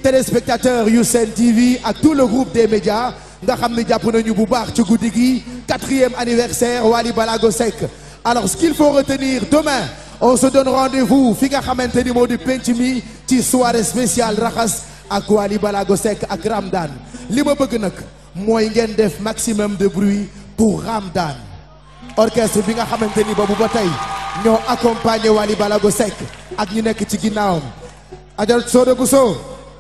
téléspectateurs yu Sen TV ak tout le groupe des médias nga xam ne jàpp nañu bu baax ci guddi gi quatrième anniversaire Wally Balago Seck alors ce qu'il faut retenir demain on se donne rendez-vous fi nga xamante ni moo di penc mi ci soirée spéciale raxas ak Wally Balago Seck ak Ramdan li ma bëgg nag mooy ngeen def maximum de bruit pour Ramdan orchestre bi nga xamante ni boobu ba tey ñoo accompagné Wally Balago Seck ak ñu nekk ci ginnaawam Adja Soda Bousso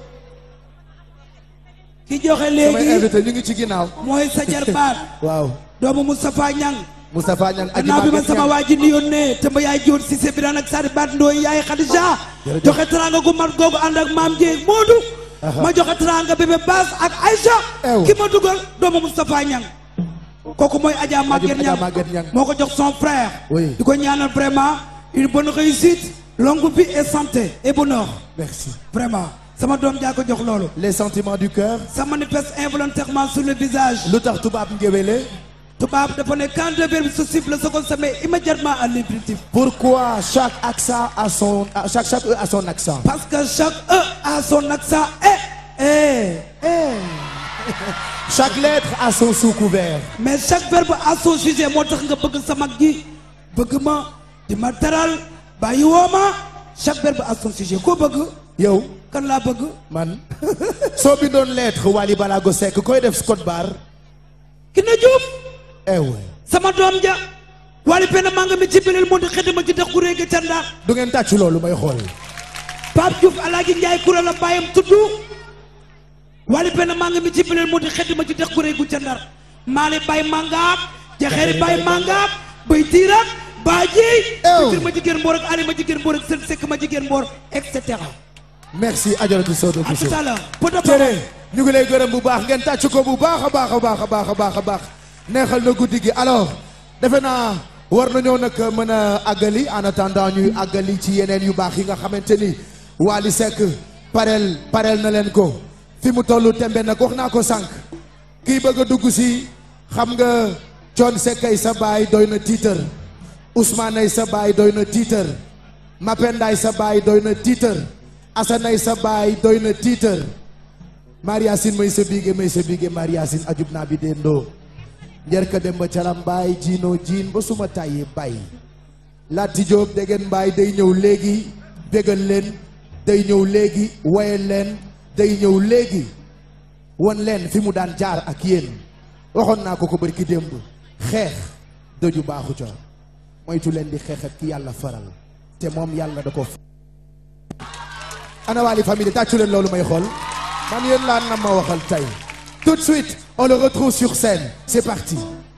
ki joxe samay léegi invité ñu ngi ci ginnaaw mooy sa jarbaat waaw doomu Moustapha Niang Moustapha Niang aji gannaaw bi ma Maguette sama Niang. waa ji ni yónnee te ma yaay joon si se biran ak sari baat ndooy yaay Khadija joxe teranga gu mat googu ànd ak maam Ndié Moodu ma joxe teranga bébé Bass ak Aïcha Ew. ki ma dugal doomu Moustapha Niang kooku mooy Adja Maguette Adja Niang Maguette Niang. moo ko jox son frère Oui. di ko ñaanal vraiment une bonne réussite longue vie et santé et bonheur merci vraiment sama doom jaa ko jox loolu les sentiments du cœur ça manifeste involontairement sur le visage lu tax tubaab ngéwéle tubaab dafa ne quand deux verbes se suivent le second se met immédiatement à l'impératif pourquoi chaque accent a son a- chaque chaque E a son accent parce que chaque E a son accent et et chaque lettre a son sous-couvert mais chaque verbe a son sujet moo tax nga bëgg sa mag ji bëgg ma di ma teral bàyyi woo ma chaque verbe a son sujet koo bëgg yow kan laa bëgg man soo bindoon lettre Wally Balago Seck koy def Scott Bar ki na juuf eh ouais sama doom ja wali penn maa nga mi ci beleel moo di xëdd ma ci dex ku réegi ca ndax du ngeen tàcc loolu may xool Pape Diouf Alaaji Njaay kura la bàyyam tudd wali benn maa ngi mi ci bileel moo di xedd ma ci dex gu réegu ca ndar maali bay mangaak jaxeeri bay mangaak bay tiirak baa jiy Ew. bitir ma jigéen mboor ak ali ma jigéen mboor ak sën sekk ma jigéen mboor et cetera merci Adjaratou Soda à Bousso tout à l'heure poto tere ñu ngi lay gërëm bu baax ngeen tàcc ko bu baax a baax a baax a baax a baax a baax neexal na guddi gi alors defe naa war nañoo nag mën a àggali en attendant ñuy àggali ci yeneen yu baax yi nga xamante ni Wally Seck pareel pareel na leen ko fi mu tollu tembe nag wax naa ko sànq kii bëgg a dugg si xam nga Thione Seck ay sa baay doy na tiitër Ousmane ay sa baay doy na tiitër Mapendaay sa baay doy na tiitër Assane ay sa baay doy na tiitër Mariasin may sa biige may sa biige Mariasin ajub naa bi dendoo njerka dem ba calam baay jiinoo jiin ba suma tàyyi bay Lati Jóob degen mbaay day ñëw léegi bégal leen day ñëw léegi wayal leen day ñëw léegi won leen fi mu daan jaar ak yéen waxoon naa ko ko bari ki démb xeex dëju baaxu ca moytu leen di xeex ak ki yàlla faral te moom yàlla da ko ana Wally famille tàccu leen loolu may xool man yéen laa nam ma waxal tey tout de suite on le retrouve sur scène c'est parti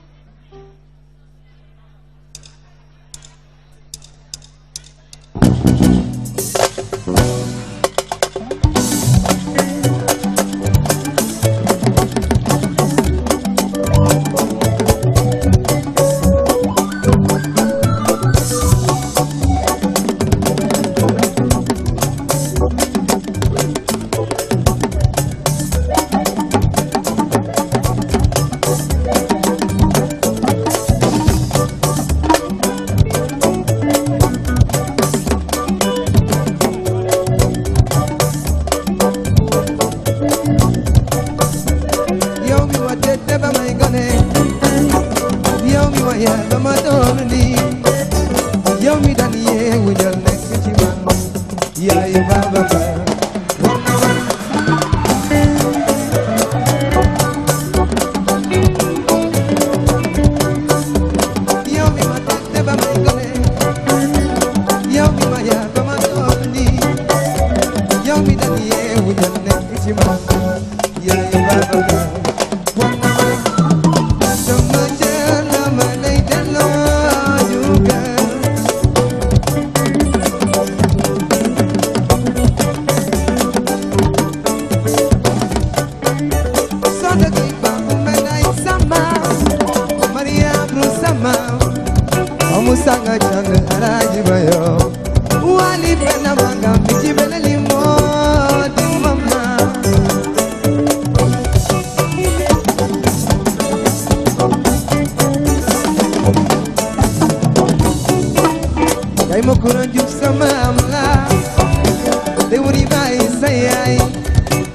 yow mi ma tette ba may gone yow mi ma yar ba ma doon lii yow mi daan yeewu jël nekk ci man yaayu baba ba war na ma yow mi ma tette ba may gone yow mi ma yar ba ma doon lii yow mi daan yeewu jël nekk ci man yaayu baba ba war na ma sama cër la ma lay delloo jugal Soda gi ba umbe nay sama Mariam ru sama Omu sanga chang alaji bayo Wali pena manga michi bele limo di mama Kay mo kuran juk sama amla Te wuri bai sayai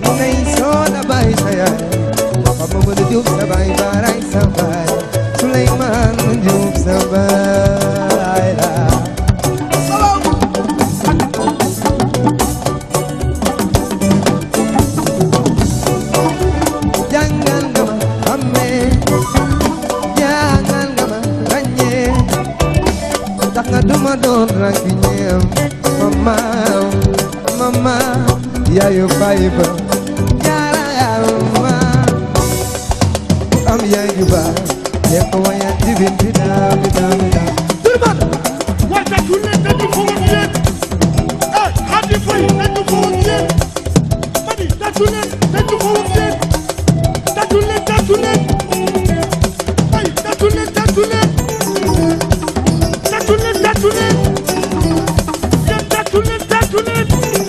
Amadou Diouf sa baay Baray sa baay Souleymane Diouf sa baay la jàngal nga ma xàmmee jàngal nga ma ràññee tax nga duma doon ranki ñeem mama mama yaayu baay ba jaarama am yaay ju baax yaa ko wayal ci biir bi daa bi daa bi daa tout le monde war na ku ne dañu ko woon yéen eh Hadi Faye dañu ko woon yéen mani tàccu leen dañu ko woon yéen tàccu leen tàccu leen ay tàccu leen tàccu leen tàccu leen tàccu leen yéen tàccu leen tàccu leen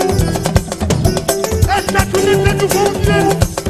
eh tàccu leen dañu ko woon yéen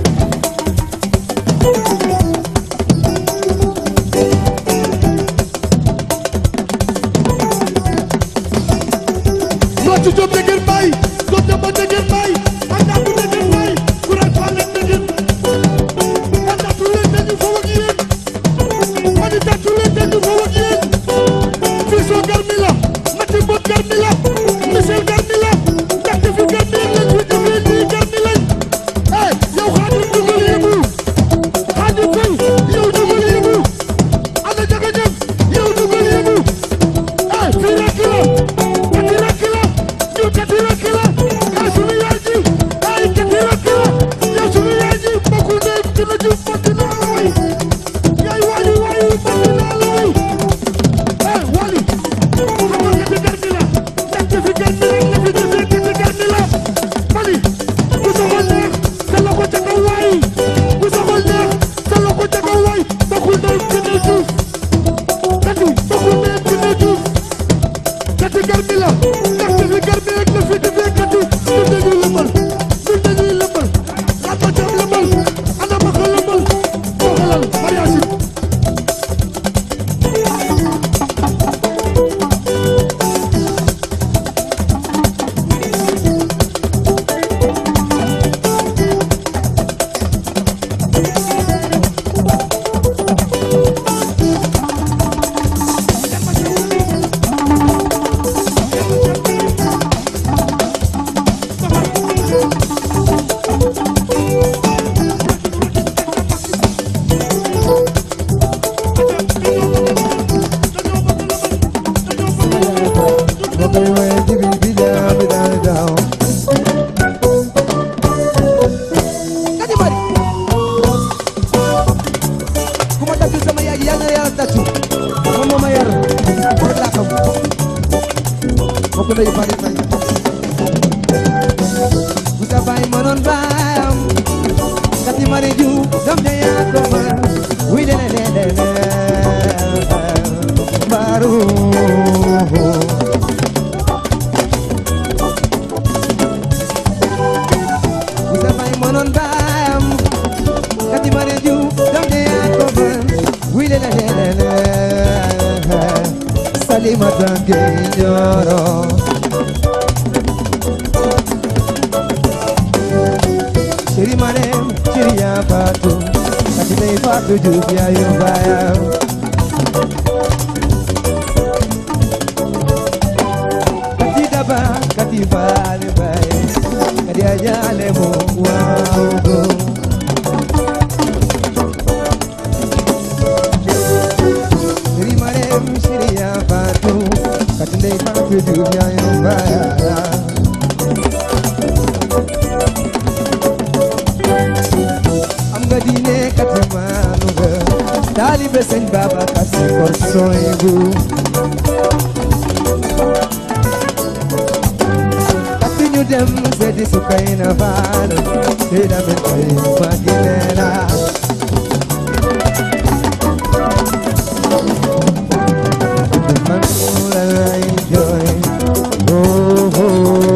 Soccu Diop dëgër bay Diop Demba dëgër bay Andatu dëgër bay Courage Fall dëgër Andatu leen dañu fo ak yéen Mani tatu leen dañu fo ak yéen Fiso garmi la Mati Mbot garmi la Michel garmi la Ndaxte fi garmi lañ fi defee nii garmi lañ Eh yow Xaadim dugal yëngu Xaadim Fay yow dugal yëngu Ana Jaga Ñam yow dugal yëngu Eh fii rekk la kati rakk la yow kati rakk la yaa sunu yaay ji ay kati rakk la yow sunu yaay ji mbokku ndey dina ju mbokk naa la way yaay waayu waayu mbokk naa la way eh wali xamal kati garmi la ndaxte fi garmi rek la fi defee kati garmi la mani bu soxol neex sa loxo ca kaw waay bu soxol neex sa loxo ca kaw waay mbokku ndey dina juuf kati mbokku ndey dina juuf kati garmi la ndaxte fi garmi rek la fi defee kati du dañuy lëmbal du dañuy lëmbal lamba jam lëmbal ana baka lëmbal doxalal mariage moo koy wayal ci biir bi daa bi daa bi daa kati mari ku ma tàccu sama yaay yal na yàlla tàccu moom moo ma yar rek laa xam mbokk ndeyu bari fay bu sa baay mënoon baayam kati mari ju doom ja yaa ko mën wuy de de de de baaru bu sa baay mënoon baayam kati mari ju doom ja yaa ko mën wuy de de de de Salimata Gueye Nioro Chéri Marème chéri yaa Fatou kati day Fatou Diouf yaayu baayam kati daba kati baale baay kati ajaale mo waaw go Chéri Marème chéri yaa Fatou kati day Fatou Diouf yaayu baayam am nga diine kati maanu nga taalibe sëñ Babacar Si kor sooy bu kati ñu dem seeti Sukayna Faal te damen koy magineela man la lay jooy oh oh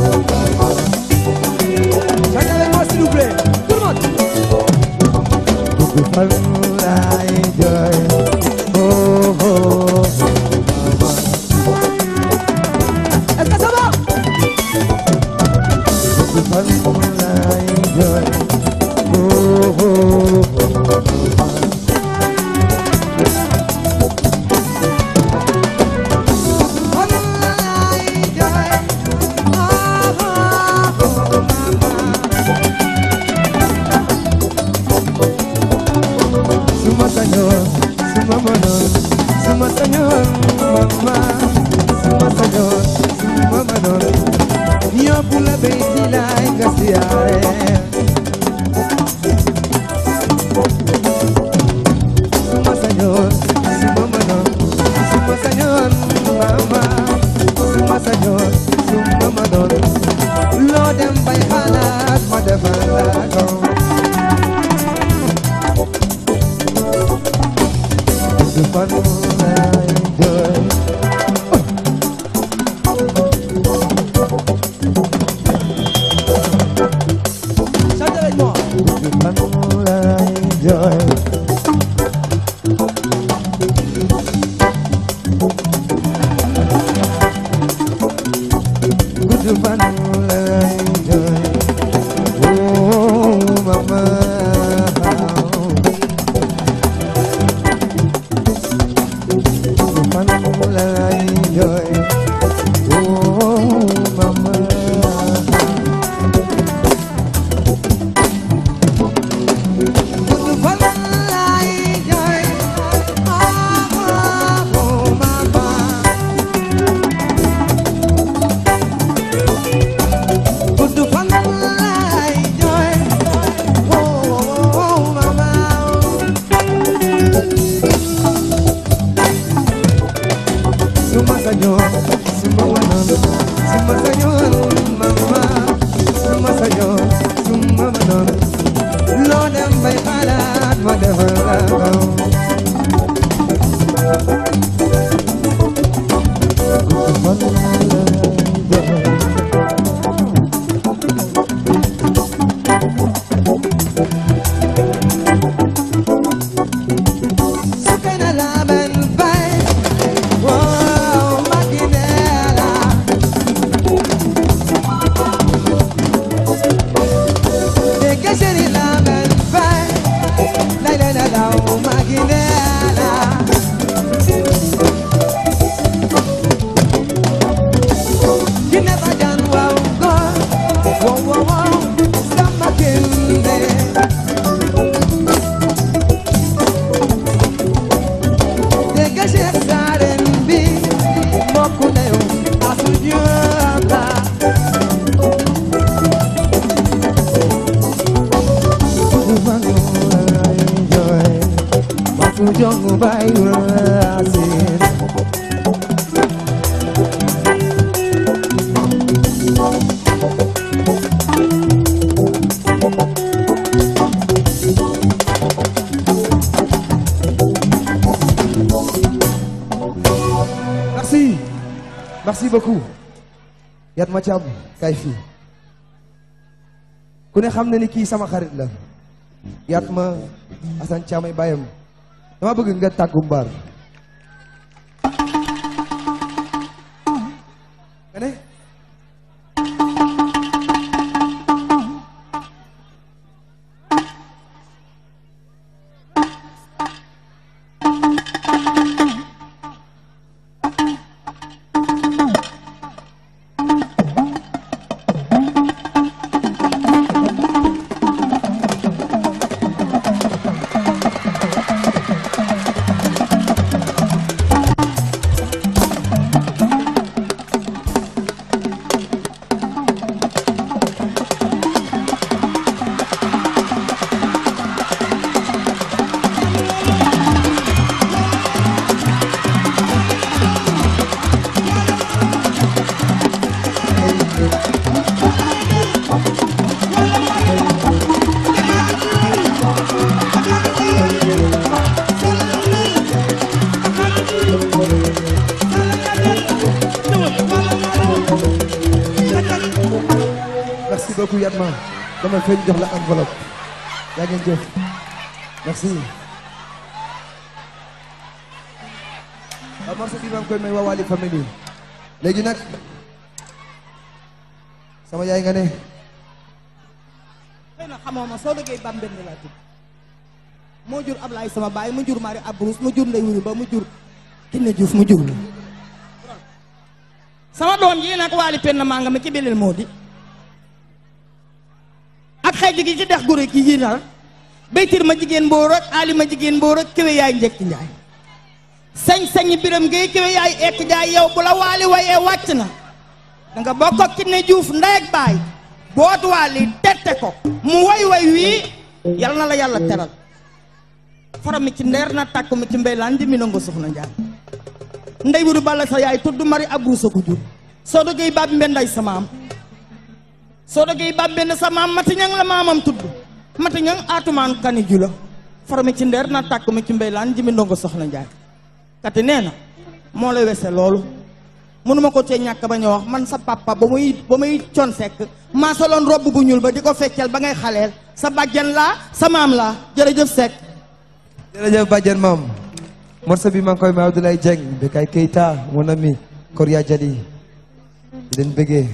Chantez-moi s'il vous plaît, tout le monde. Beaucoup fan lay jooy, oh oh. Est-ce que ça va? Beaucoup fan lay jooy, oh oh. fan lay jooy chante avec moi gudd fan lay jooy gudd fan lay jooy oh mama gudd fan lay jooy oh mama Gudd fan lay jooy ah oh mama Gudd fan lay jooy oh oh mama Suma sañoon suma wanoon suma sañoon mama suma sañoon suma wanoon loo dem bay xalaat ma defal la kaw Sukay na laban bay Wow, makinela Dege seri laban bay Lay lay la law makinela Kine bajan wow go Wow wow wow Sama kinde Dégg Cheikh Saaren bi mbokk na yow asu jooka Bugu bangu lay jooy Basu jongu bay waasin Merci. Merci beaucoup. Yatma Thiam kay fii ku ne xam na ni kii sama xarit la Yatma Assane Thiam ay bàyyam dama bëgg nga tàggu mbaar nga ne merci beaucoup Yatma dama feeñ jox la enveloppe yaa ngeen jëf merci waaw morceau bi maa ngi koy may waa Wally Family léegi nag sama yaay nga ne xëy na xamoo ma soo dëggee bam benn laa tudd moo jur Ablaye sama baay mu jur Mari Abrous mu jur Ndey Wuri ba mu jur Kiné Diouf mu jur la sama doom yi nag waali penn maa nga ma ci beleel moo di ak xëy gi ci dex gure ki yi nal baytir ma jigéen mbóor ak ali ma jigéen mbóor ak kéwe yaay njëkk njaay sañ-sañi biram ngay kéwe yaay ekk njaay yow bu la waali wayee wàcc na da nga bokk ak Kiné Diouf ndey ak baay boot waali tette ko mu way way wii yal na la yàlla teral fara mi ci ndeer na tàkk mi ci mbeylaan di mi nango soxna njaay ndey wuru balla sa yaay tudd mari abru sa ko jur soo dogey bab mbenday sa maam soo dogey bab mbend sa maam mati ñang la maamam tudd mati ñang atumaan kani jula fara mi ci ndeer na tàkk mi ci mbeylaan di mi ndongo soxna njaay kati nee na moo la wese loolu mënuma ko cee ñàkk ba ñu wax man sa papa ba muy ba muy con sekk maa soloon robb bu ñuul ba di ko feccal ba ngay xaleel sa bàjjan laa sa maam laa jërëjëf sekk jërëjëf bàjjen maam morceau bi maa ngi koy may Abdoulaye Dieng Bekay Keita mon ami Koria Jadi di leen bëggee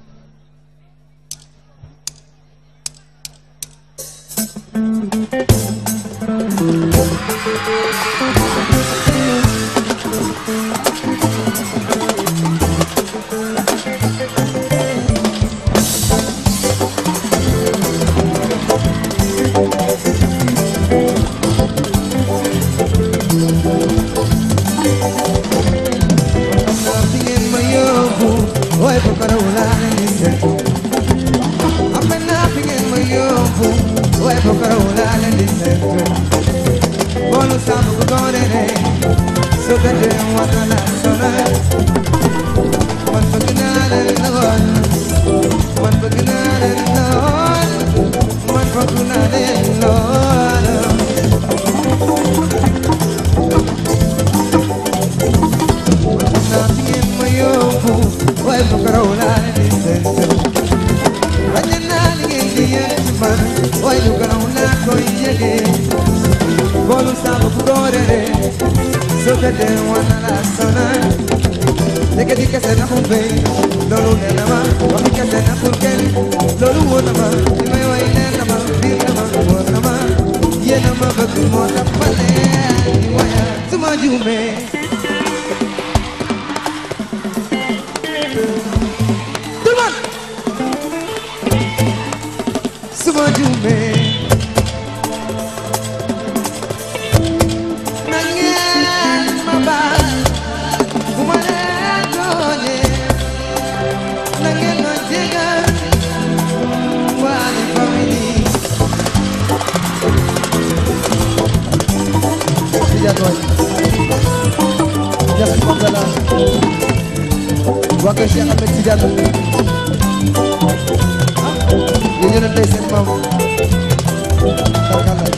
xam naa fi ngeen ma yóbbu waaye bu ko raw laa leen di seetu am naa fi ngeen ma yóbbu waaye bu ko raw laa leen di seetu boolu saabu bu doone ne su ko dee war na la sonal man bëgg naa leen lool man bëgg naa leen lool man bëgg naa leen lool naa fi ngeen ma yóbbu waaye bu ko raw laa leen di seetu bañ naa li ngeen di yëg ci man waaye lu ko raw laa koy yëgee boolu saabu bu doorere soo tëddee war na la sonal nekk di kese na mu béy loolu nee na ma waxi kese na pour kenn loolu wóor na ma li may way leer na ma biir na ma wóor na ma yéen a ma bëgg moo tax ma leen di waya su ma juumee tout le monde su ma juumee na ngeen ma baal bu ma leen tooñee na ngeen ma jégal waali famille Tidiane waay merci beaucoup la waa kër Cheikh Ahmed Tidiane yéen ñoo leen tey seen maam tarkalla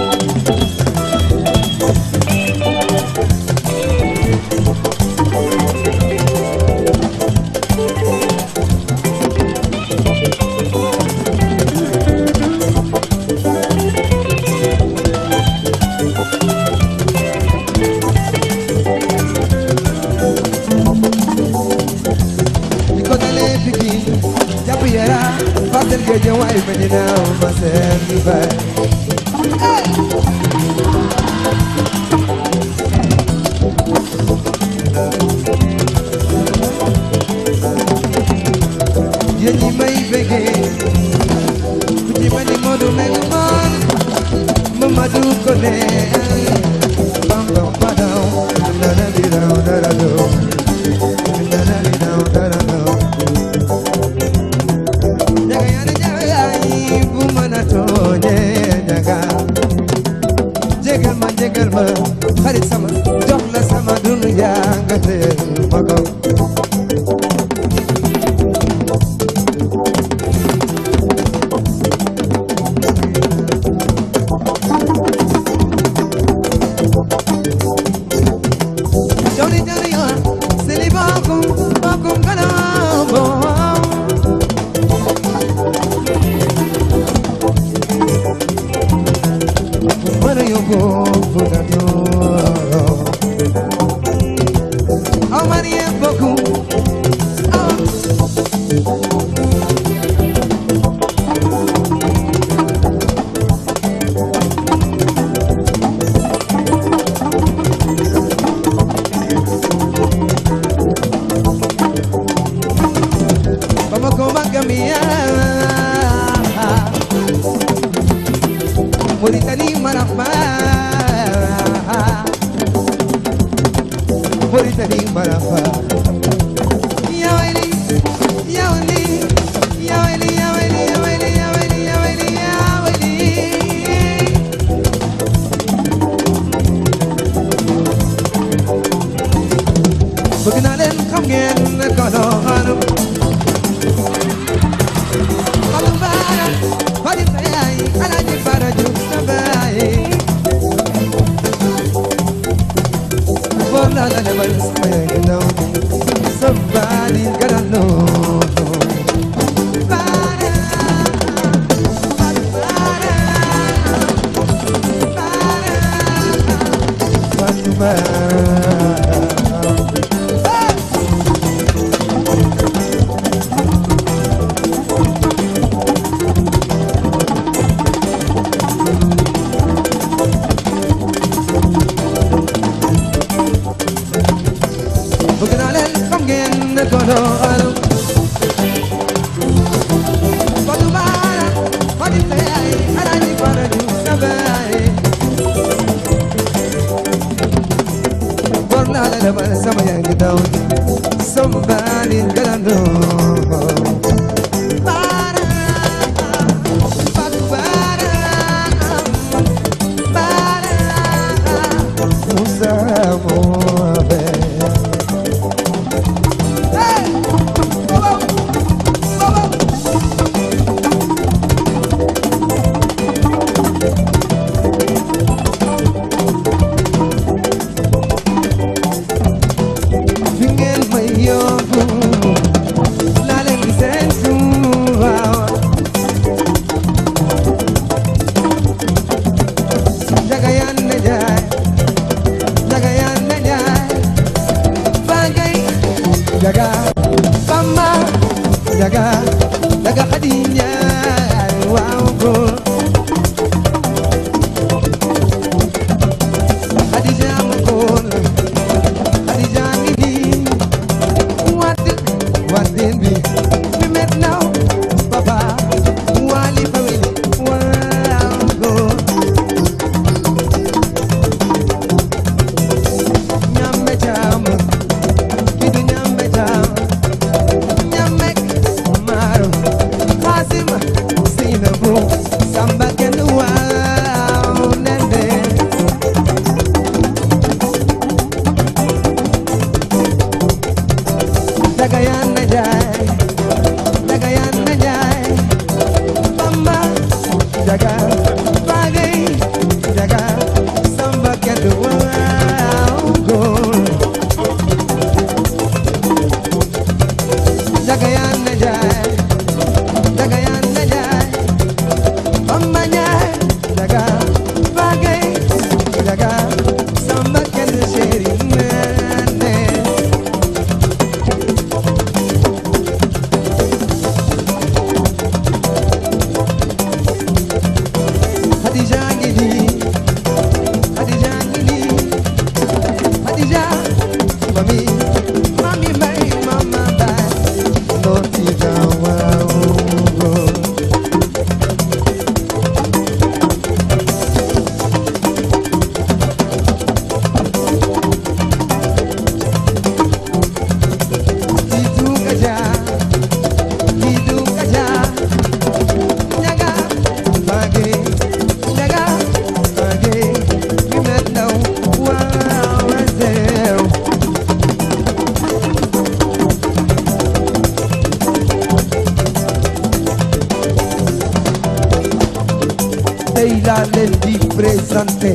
di ko dalee Pikine jàpp Yara Parcelles Guédiawaye Médina ma seen yu bay yéen ñi may bëggee ku ci mel ni Modou Mbengue man Mamadou Koné bam bam badaw dana di daw dara daw dana di daw dara daw jaga yaane jaga yaay bu mën a tooñee jaga bëgg naa leen xam ngeen ne ko doon Fadu baara fadi fay alaaji fara ju sabay Bor naa la lebal sama yaay di daw sama baali galandoo Baara Fadu baara baara Musa Mohamed fi ngeen may yóbbu laa leen di séntu waaw jaga yaan na jaay jaga yaan na jaay bangay jaga bamba jaga jaga xadi njaay waaw góor xadi jaam góor Khadija ngi nii wàdd wàddeen bi mi met naw papa waali famille waaw góor ñambe caam ki du ñambe caam ñamek maaro xaasim Seynabu Samba kenn waaw nende daga yaan na jaay daga yaan na jaay bamba daga bagay daga samba kenn waaw góor daga yaan na jaay daga yaan na jaay bamba jaay daga bagay daga samba kenn chéri nene Khadija ngi nii Khadija ngi nii Khadija mami mami may mama bay noti dawa Titu kaja Titu kaja Jaga bage Jaga bage You met now Wow right there Tey laa leen di présenté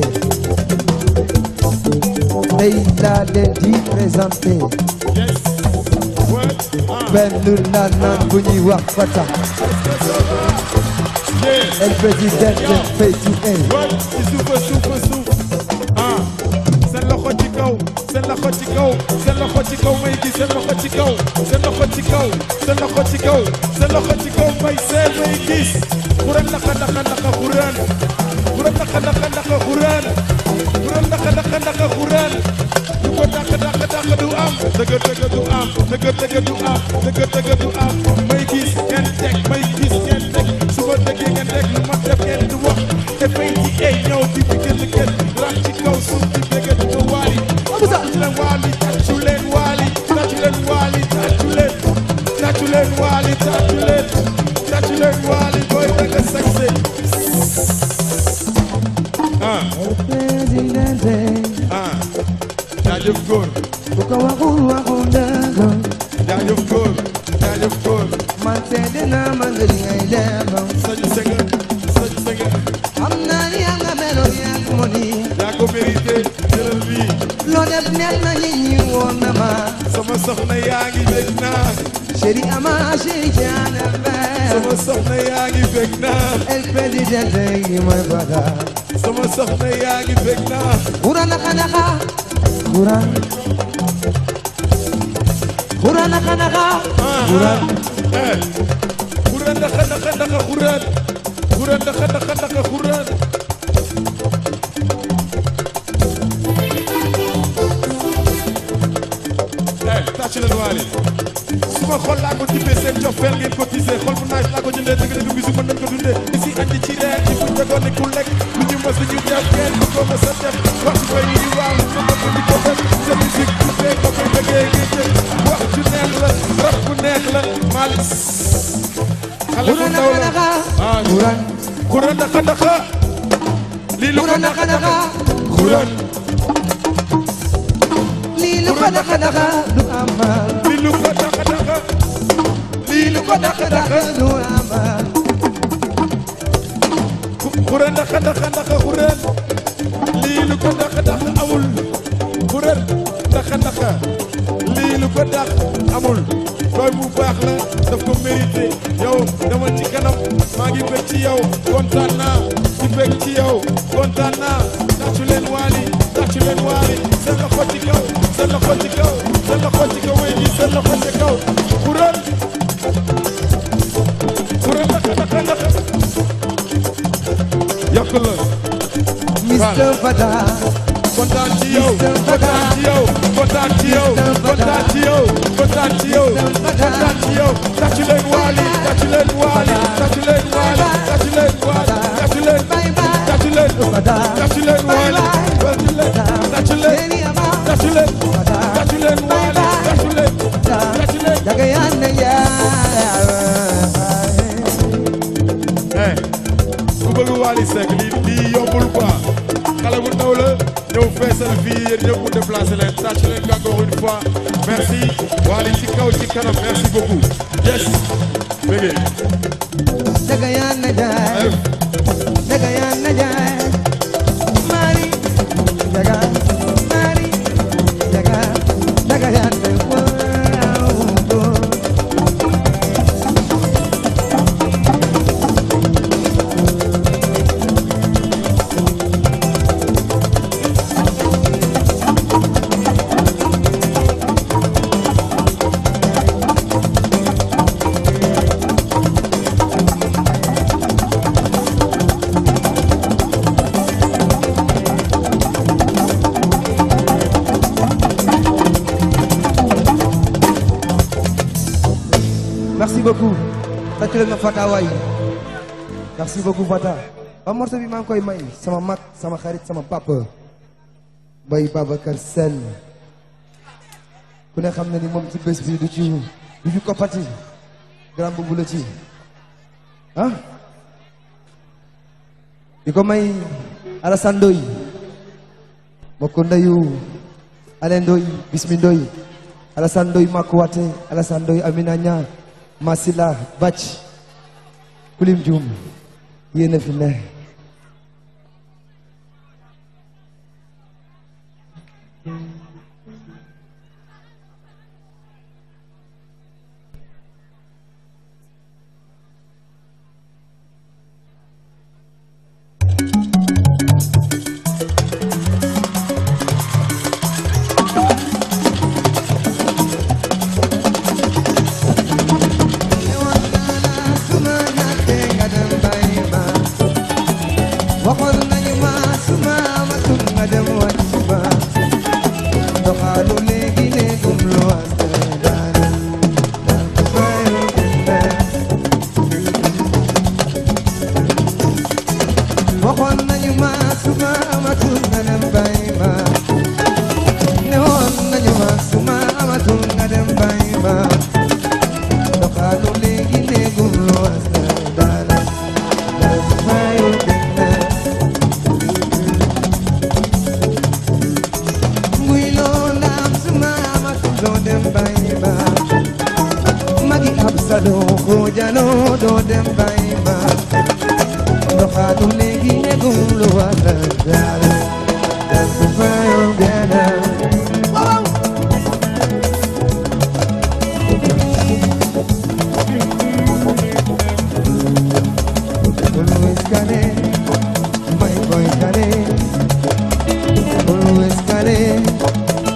Tey laa leen di présenté benn naanaan bu ñuy wax Fata El Presidente Fatou Wat ci suufa suufa suuf ah seen loxo ci kaw seen loxo ci kaw seen loxo ci kaw may gis seen loxo ci kaw seen loxo ci kaw seen loxo ci kaw seen loxo ci kaw may seen may gis xuran naka naka naka xuran xuran naka naka naka xuran xuran naka naka naka xuran du ko dàq dàq dàq du am dëgg dëgg du am dëgg dëgg du am dëgg dëgg du am may gis ngeen teg may gis ngeen teg su ma dëggee ngeen teg lu ma def ngeen di wax te fay ci ay ñëw di fi gën gën rax ci kaw suuf di bëgg di ko waali tàccu leen waali tàccu leen waali tàccu leen waali tàccu leen tàccu leen waali tàccu leen tàccu leen waali booy bëgg a sañse ah Presidente ah jaajëf góor bu ko waxul waxul dëgg jaajëf góor jaajëf góor man seede naa ma nga li ngay def sañu sëgë sañu sëgë xam naa ni yaa nga meloon yaa ko mo ni yaa ko mérité jëlal lii loo def neex na nit ñi woon na ma sama soxna yaa ngi bég naa chéri ama chéri jaana bee sama soxna yaa ngi bég naa El Presidente yi mooy bada sama soxna yaa ngi bég naa Ura naka naka Quran Quran naka naka Quran eh xuraan ndaxa ndaxa ndaxa xuraan xuraan ndaxa ndaxa ndaxa xuraan eh tàcc leen waale suma xol laa ko tibbee seen cofeel ngeen ko tisee xol bu naaj laa ko jëndee dëgg dëgg bisu mën nañ ko dundee isi andi ci reer ci fu tegoon ni ku lekk lu ñu mës ñu def kenn du ko mës a def wax ci koy yi waaw ñu ko di ko def sa musique bu fee ko koy bëggee ngeen jël wax ju neex la rap bu neex la Malick xale bu Quran ndaw naka la naka ah Quran xuraan ndaxa ndaxa lii lu ko Quran ndaxa naka ndaxa naka xuraan lii lu ko naka naka du amal lii lu ko ndaxa ndaxa lii lu ko ndaxa ndaxa du amal xuraan ndaxa ndaxa ndaxa xuraan lii lu ko ndaxa ndaxa amul xuraan ndaxa ndaxa lii lu ko ndax amul doy bu baax la daf ko mérité yow demal ci kanam maa ngi bëgg ci yow kontaan naa ci bëgg ci yow kontaan naa tàccu leen waali tàccu leen waali seen loxo ci kaw seen loxo ci kaw seen loxo ci kaw wéy gi seen loxo ci kaw xuraan xuraan ndaxa ndaxa ndaxa yokk la Mr. Fada kontaan ci yow kontaan ci yow kontaan ci yow kontaan ci yow kontaan ci yow kontaan ci yow tàccu leen waali tàccu leen waali tàccu leen waali tàccu leen waali tàccu leen bye bye tàccu leen Fada tàccu leen waali tàccu leen tàccu leen Lady Ama tàccu leen tàccu leen waali tàccu leen tàccu leen Jaga yana ya eh ku bëgg Wally Seck lii lii yombul quoi xale bu ndaw la ñëw feesal fii yéen ñëpp mu déplacé leen tàcc leen encore une fois merci Wally ci kaw ci kanam merci beaucoup yes bëggee Jaga yana jai Jaga yana jai Mari Jaga Mari Jaga Jaga yana wow Merci beaucoup. Tàccu leen ma Fata waay. Merci beaucoup Fata. ba morceau bi maa ngi koy may sama mag sama xarit sama papa. Bay Babacar Sène. ku ne xam na ni moom ci bés bi du ci du ci koppati. grand boobu la ci. ah. di ko may Alassane Ndoye. mbokk ndeyu Ale Ndoye Bismi Ndoye. Alassane Ndoye Makuwate Alassane Ndoye Amina Ña Masila Bàcc Kulim Jum yéen a fi ne waxoon nañu ma suma amatul nga dem wàcc ba doxalu léegi léegum lu wante daana daan ko fayu gënna waxoon nañu ma suma amatul nga dem bàyyi ma newoon nañu ma suma amatul nga dem bàyyi ma doxalu léegi léegum lu wante daana daan ko fayu gënna muy loo ndaam suma amatul doo dem bàyyi ma magi ab sa doo ko jaloo doo dem bàyyi ma doxaatu léegi negum lu wala dara dal ko fayoo gana Always kane, my boy kane, always kane.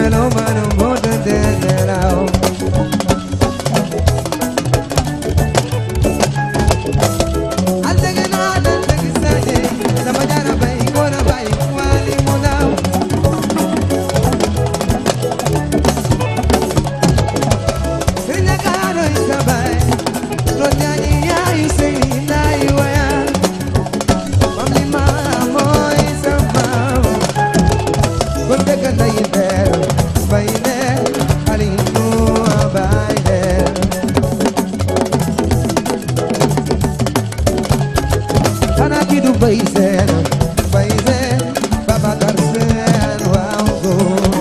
melomano moo tëdd nelaw aldege naa dal dëgg saje sama jara bay ngoona bay waali mu naaw sëriñ Akaaroy sa bay doon ñaañi yaayu sëy ndaay waya mam li ma mooy sa maam kon dëgg nday leer bay leer xali nu bay leer xanaa ki du bay seen bay seen Babacar seen waaw góor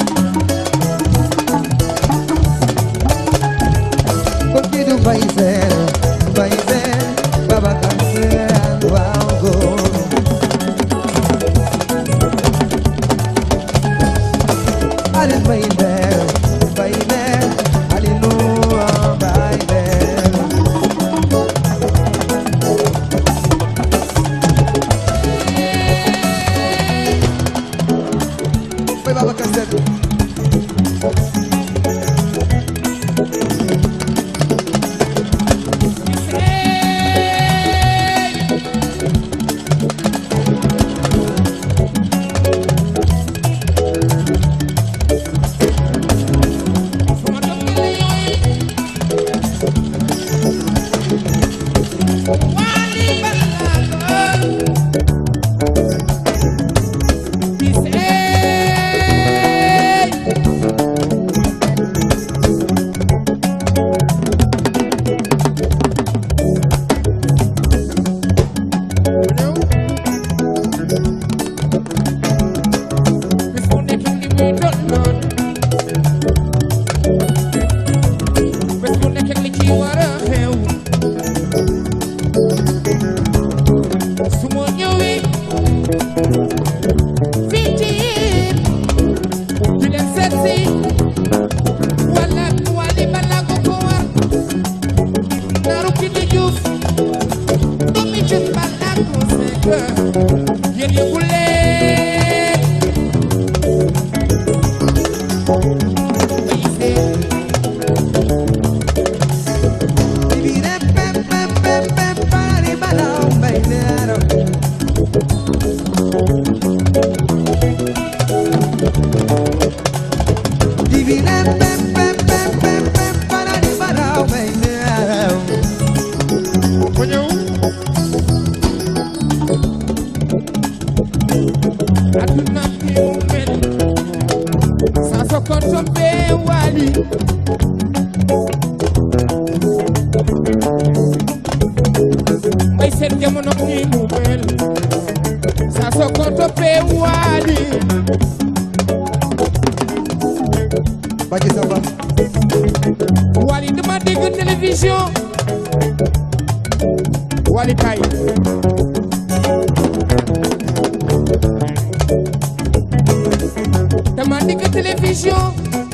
kon ki du bay seen bay seen Babacar seen waaw góor Alin bay leer bay leer Alinu bay leer Bay Babacar Seen bis bu nekk li muy doon doon bés bu nekk li ci war a xew su ma ñëwee fii ci yéen di leen seet si wala wali balaa ko ko war naaru ki di juuf doomi jut balaa ko sekk yéen yëgu leen Divide pe pe pe pe pari balao bay leer Divide pe pe pe pe pe pari balao bay leer ma ñëw aduna bi mu mel saa soo ko toppee wali may seen jamono ni mu mel saa soo ko toppee wali Baki Samba wali dama dégg télévision wali kay dama dégg télévision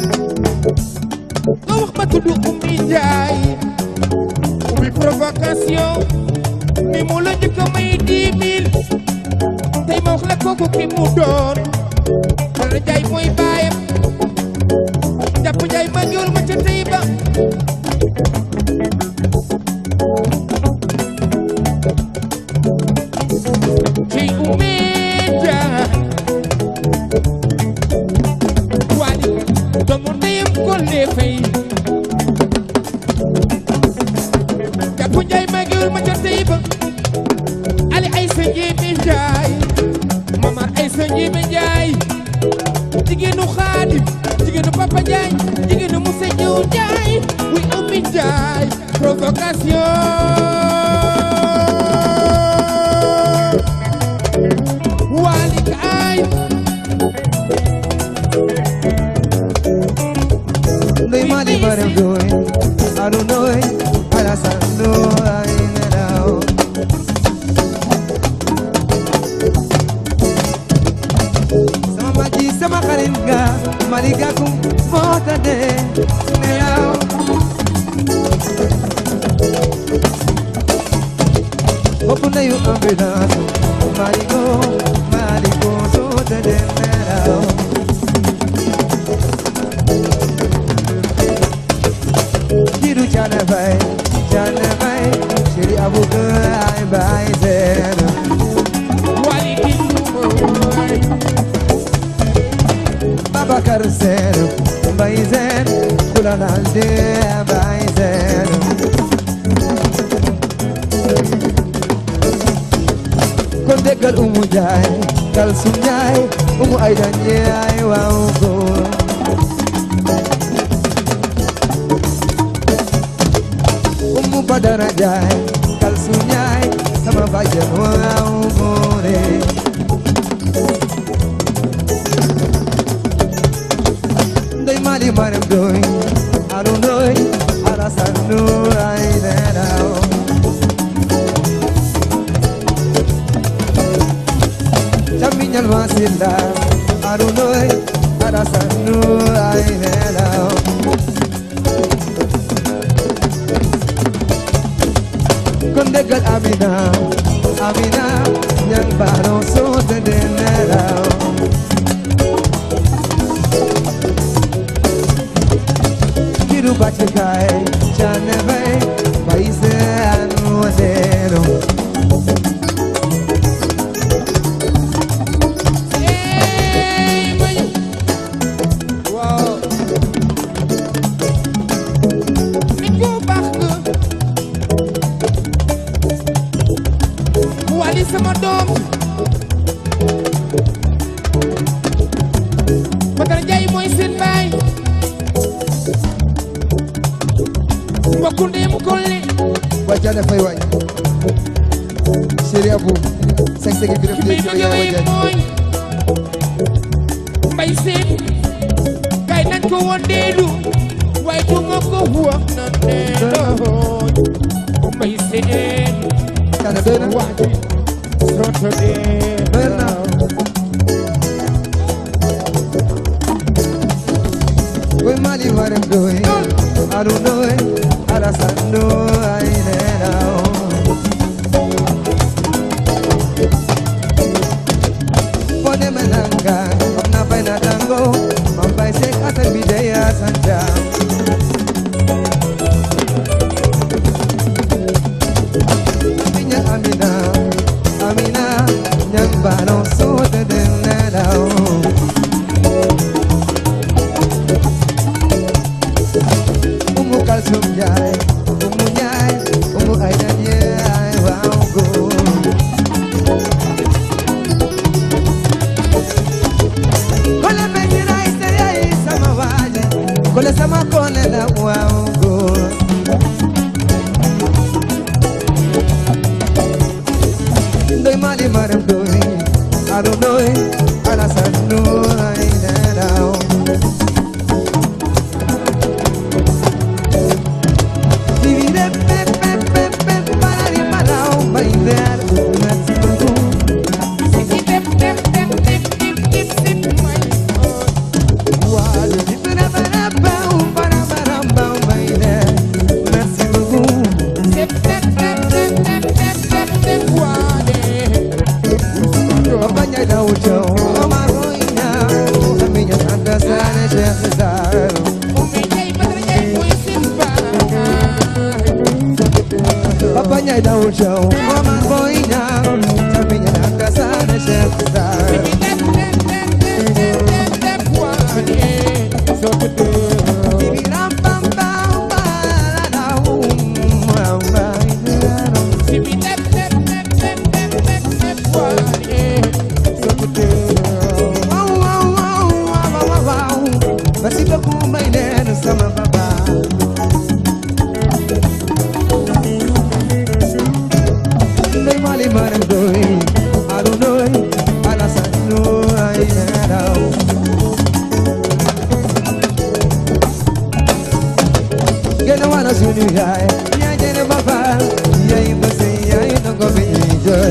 nga wax ma tudd Oumy Ndiaye Oumy provocation mi mu la njëkk a may dix mille tey ma wax la kooku ki mu doon Bala Ndiaye mooy baayam jàpp Ndiaye ma njool ma ca tey ba ci Oumy Ndiaye wali doomu ndeyam Kolle Faye jàpp Ndiaye ma njool ma ca tey ba Ali Aïssa Ndiémé Ndiaye Mamar Aïssa Ndiémé Ndiaye jigéenu Xaadim jigéenu Papa Ndiaye jigéenu Moussa Diop Ndiaye wuy Oumy Ndiaye provocation Wali kaay Ndey mali barem doy Alu noy Alasan doy nelaw Sama maji sama xarit nga Mali gakum moo tade nelaw Bopp ndeyu ambulance Mali go Mali go soo tade nelaw Faye Jane Faye Chéri Aboubaye Baye Zéna wali kinduma Babacar Sène Baye Zéna Kula Nalde Baye Zéna kon déggal Umu Njaay Kalsum Njaay Umu Ayda Njaay waaw góor Umu Badara Njaay Kalsum Njaay sama bàjjen waaw góore Ndey Mali Maram Doy Aru Doy Alasan Nur ay nelaw Camiñal Masinda Aru Doy Alasan Nur ay nelaw Kon déggal Amina Amina ñang baro soo tëddee nelaw kiru bachikae chaneve paise anuadero Ey, mayu. waaw nit ku baax nga wali sama doom Badara Njaay mooy seen baay mbokku ndeyam kolle wajane fay waay chéri abou sek sek bi def ki may léegi bëgg yow way wajane mooy mbay seen kay nañ ko woon deelu waaye du ma ko wax na neelooy mbay seen kana doy na wax ji soto dee doy na koy mali marem doy aru doy alasan doy ay nenao pone menanga na bay na tango mambay sek asan bidaya sanja Minya Amina, Amina, nyang bano so de de nedao. Umu kalsum jai, umu nyai, umu aida nyai, wow go. Kole mengira isteria sama waje, kole sama kone la wow go. Ndoy mali maram doy Ado doy Alasan doy Nenao Divide pe pe pe pe Parari parao Bailar Merci beaucoup si dem dem dem dem dem dem dem may Wale Para para pau Para para pau Bailar Merci beaucoup dem dem dem dem dem dem dem dem waane Papa nyai da ucho Omar Roina Aminya Santa Sana Sheikh Zaro Umi Njaay Badara Njaay mooy seen baay Papa nyai da ucho Omar Roina Aminya Santa Sana Sheikh Zaro dem dem dem dem dem dem dem waane soto dee si bi dem dem dem dem dem dem dem waane soto dee Merci beaucoup, my name is Sama Baba. Ndey Mali Maram Doy, Aru Doy, Alasan Doy, Neraw. Gena wana sunu yaay, yaa jene baba, yaay mbase, yaay nongo bi ñuy jooy.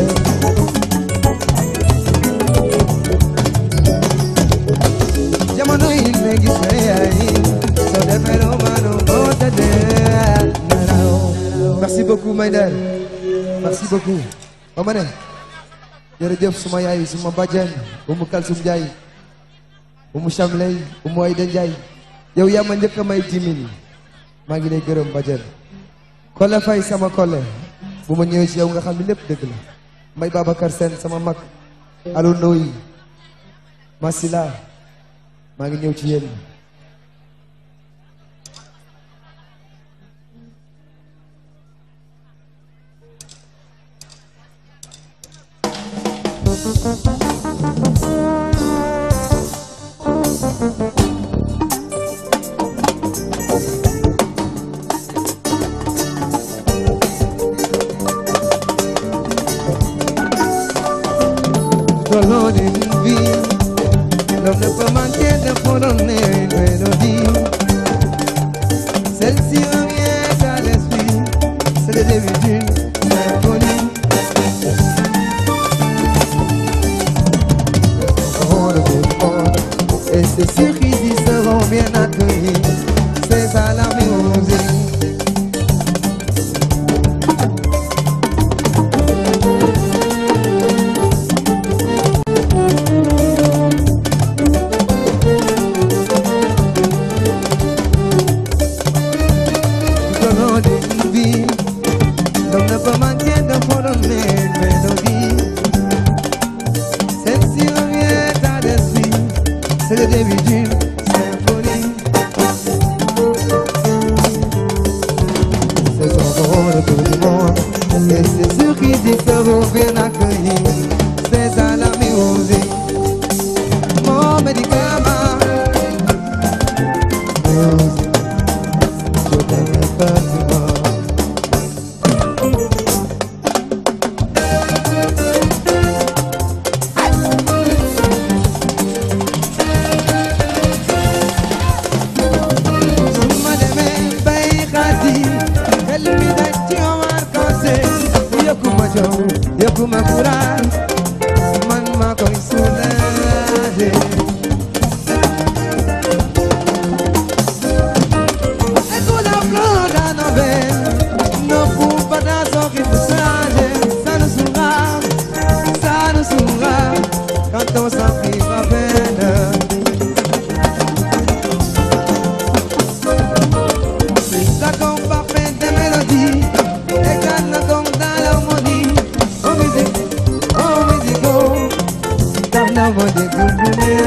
jamono yi léegi sa yaay soo defee loo manu moo tëddee nelaw merci beaucoup Maïder merci beaucoup ba ma ne jërëjëf suma yaay suma bàjjen Umu Kalsum Njaay Umu Chamley Umu Ayda Njaay yow yaa ma njëkk a may jimin maa ngi lay gërëm bàjjen Kole Faye sama Kole bu ma ñëwee ci yow nga xam ne lépp dëgg la Mbay Babacar Sène sama mag Alou Ndoye Masila maa ngi ñëw ci yéen Color d'une vie, l'homme ne peut manquer de fredonner une mélodie. Celle-ci revient à l'esprit, c'est le début d'une symphonie. Oh, le beau monde, et c'est sûr qu'ils y seront bien accueillis. C'est ça la musique. Tout au long d'une vie, l'homme ne peut manquer de fredonner une mélodie. Celle-ci revient à l'esprit, c'est le début d'une symphonie. C'est son rôle pour du monde, et c'est sûr qu'ils y seront bien accueillis. C'est ça la musique, mon médicament. Musique. Je t'aime parfaitement. Suma demee bay xaati xel mi daj ci Omar Kose yokkuma jom yokkuma courage man maa koy soulager Écoute la fleur d'un novel, ne cours pas dans son rythme changé. Ça nous saoulera, ça nous saoulera, quand on s'en prive à peine. C'est ça qu'on parfait des mélodies, et quand on tombe dans l'harmonie, oh musique, oh musique, oh, dans l'harmonie, vous voulez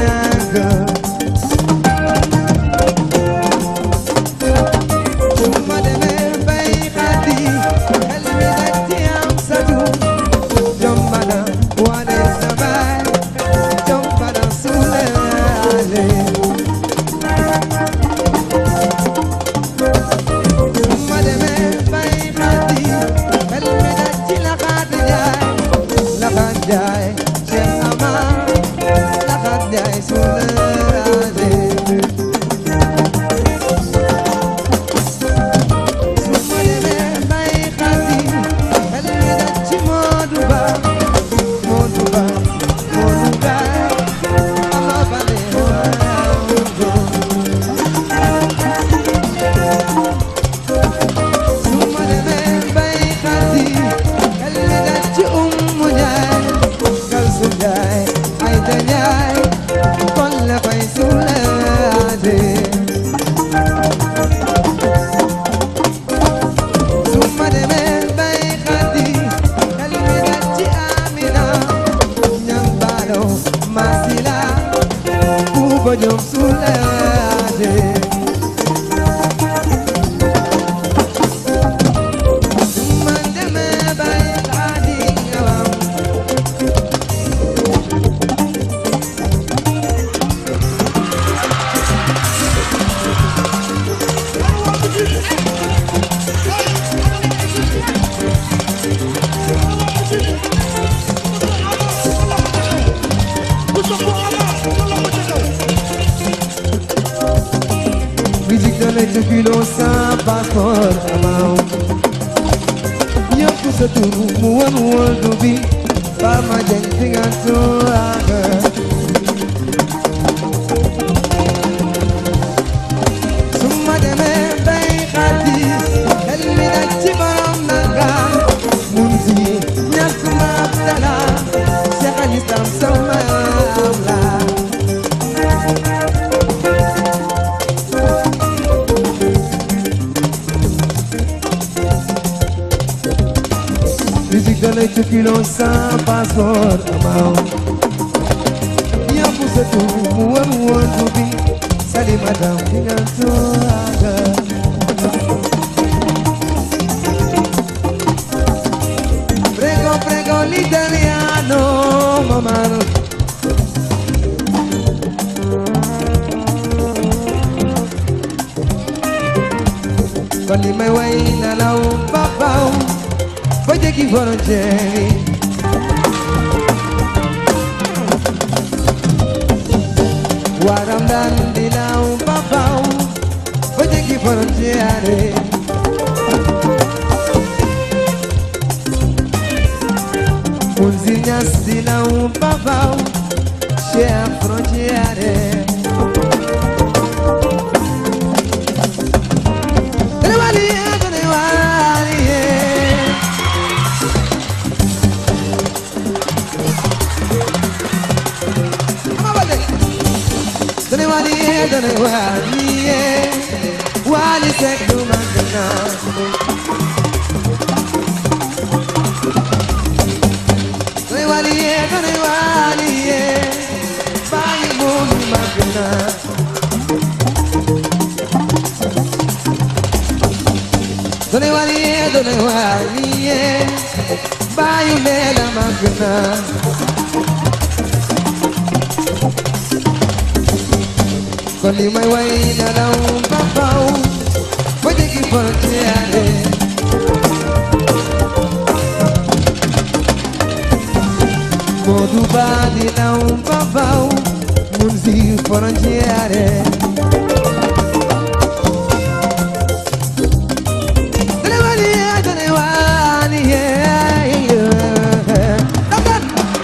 Suma demee bay xaati xel mi daj ci am sa tur jombana wane sa baay jombana suulaale Suma demee bay xaati xel mi daj ci laxaat jaay laxaat jaay Cheikh Amar laxaat jaay suulaale Suma demee bay xaati xel mi daj ci Modou Ba Modou Ba Modou Ba Ama Baldé Suma demee bay xaati xel mi daj ci Umu Njaay Kalsu Njaay Ayda Njaay kon la fay sulaade Suma demee bay xaati xel mi daj ci Amina ñam baalo masila ku ko jom sulaade Suma demee bay xaati ñawam Musique de l'être kilo sans passeport amaaw ñëpp sa tur mu won wol bi ba ma jeng fi nga tooraanga su ma demee bay xaati xel mi daj ci borom nanga mun si ñàkk ma abdala Cheikh al Islam sama am la Dale tu kilo sans passeport amao Ya pusatu muwa muwa tubi Sali madam dengan tuaga Prego prego l'italiano mamma Con li mai way na law babaw Ba jegi frontiere Waram dan di law babaw Ba jegi frontiere Unzinhas di law babaw Share frontiere Tenewaliye, tenewaliye. Ama bale. Tenewaliye, tenewaliye. Wali sekdu magana. Tenewaliye, tenewaliye. Bayi mumi magana. Done waliye, done waliye Bayu lela magna Koli mai wai na lau papau Pwede ki frontiere Modu badi lau papau Munzi frontiere Tenewaliye, tenewaliye, Dapat.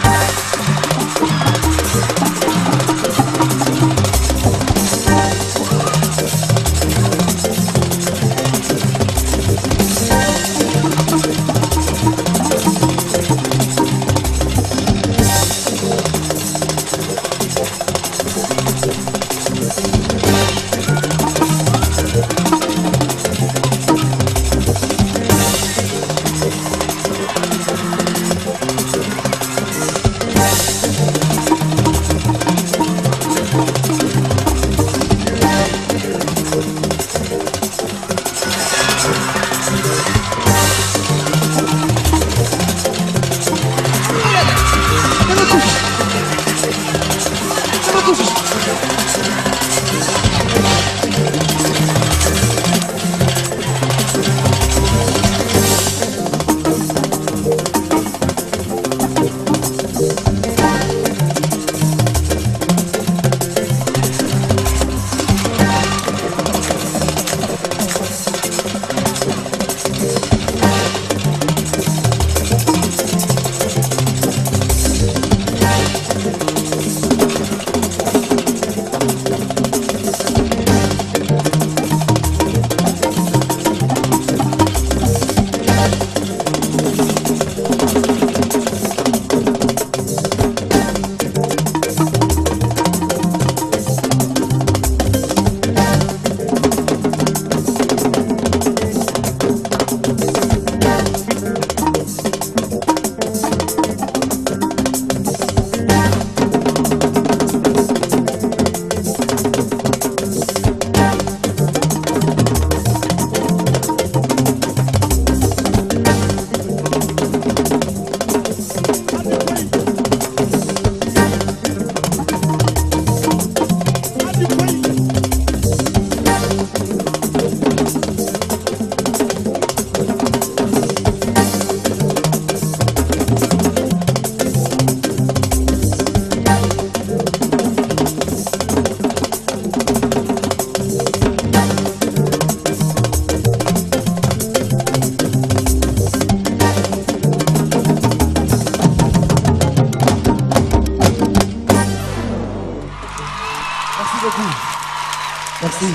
Merci beaucoup. Merci.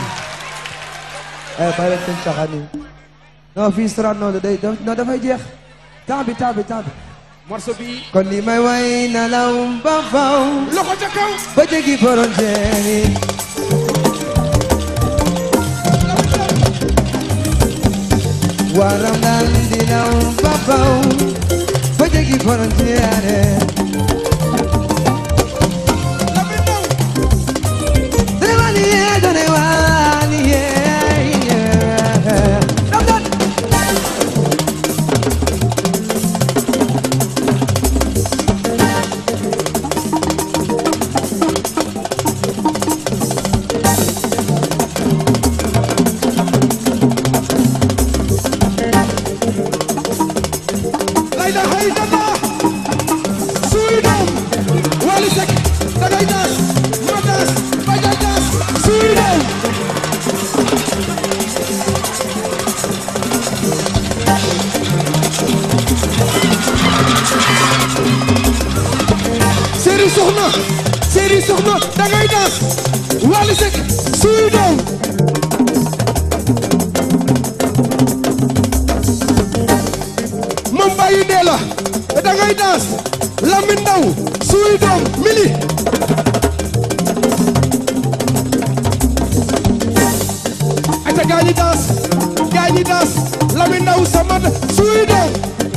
Eh, bàyyi leen seen caaxaan yi. non fii Sorano day non dafay jeex. temps bi temps bi temps bi. morceau bi kon li may way na law ba faw. loxo ca kaw ba jéggi frontière yi. waram dal di law ba faw. ba jéggi frontiere Donewani ye, donewani ye, yeah. Dam, dam. lay da hay dana suy doom Wally Seck dangay daas ma daas baja daas suy doom Séri soxna Séri soxna dangay daas Wally Seck suy doom moom bàyyi dee la da ngay daas Lamine Ndaw suy doom mili ata gaañi daas gaañi daas Lamine Ndaw sama suy doom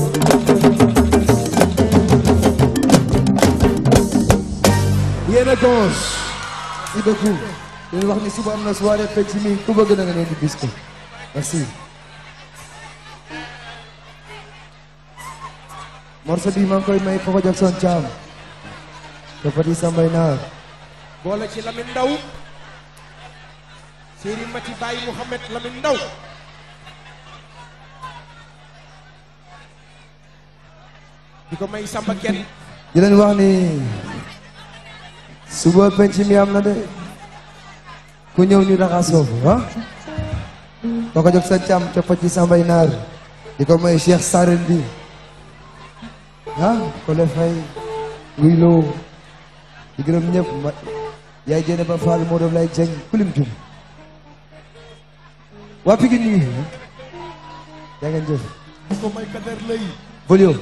yéen a gauche merci beaucoup leen wax ni suba am na soirée fecc mi ku bëgg na nga leen di bis ko merci morceau bi maa ngi koy may Papa Jackson Thiam te Petit Sambay Naar boole ci Lamine Ndaw Séri Mati Baye Mouhamed Lamine Ndaw di ko may Samba kenn di leen wax ni suba penc mi am na de ku ñëw ñu raxasoo ah Papa Jackson Thiam te Petit Sambay Naar di ko may Cheikh Sarel bi ah ko le fay nguy loo di gërëm ñëpp ma yaay jëne ba Fall moo doon lay jëng kulim jum waa Pikine ñu ngi yaa ngeen jëf di ko may Kader lay volume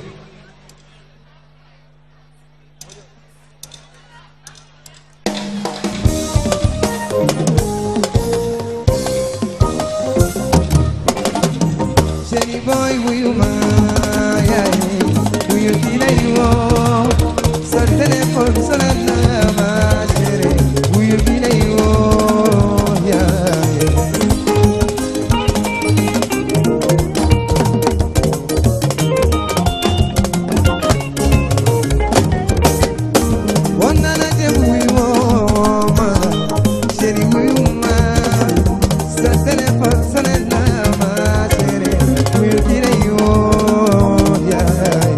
Chéri boy wuyu ma yaay wuyu di lay woo sa téléphone sonal na ma chéri wuyu di lay woo yaay Won na la dem wuyu woo ma chéri wuyu ma sa téléphone sonal na ma chéri wuyu di lay woo yaay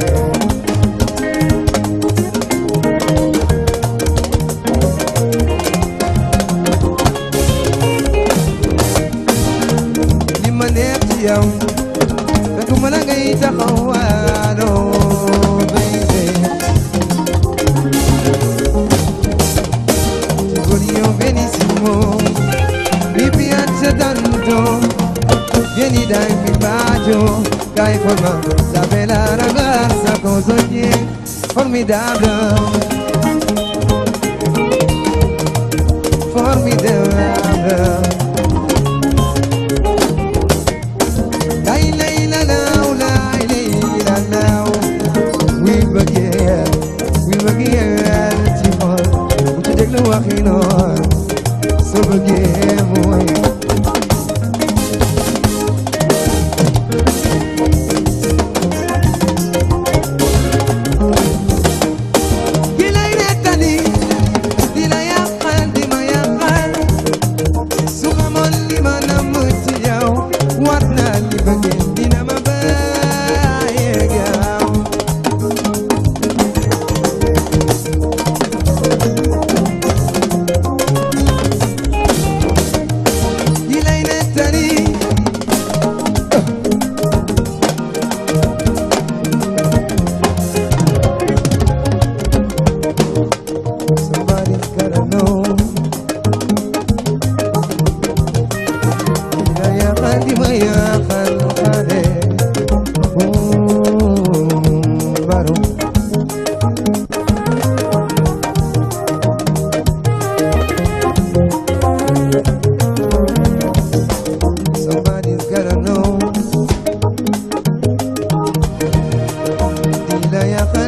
li ma neex ci yow fekk ma la ngay taxawaaloo baby ti voglio benissimo mi piace tanto vieni dai mi bacio dai forma la bella ragazza cosa che formidabile formidabile Lay lay la law lay lay la law wi bëggee wi bëggee ci xol bu ci déglu waxi noon soo bëggee mooy ki lay nettali di la yàqal di ma yàqal su xamoon li ma namm ci yow war naa li bëggee dina ma bàyyeeg yow ki lay nettali Somebody's gotta know Dina yàqal di ma yàqal xale baro Somebody's gotta know Dina yàqal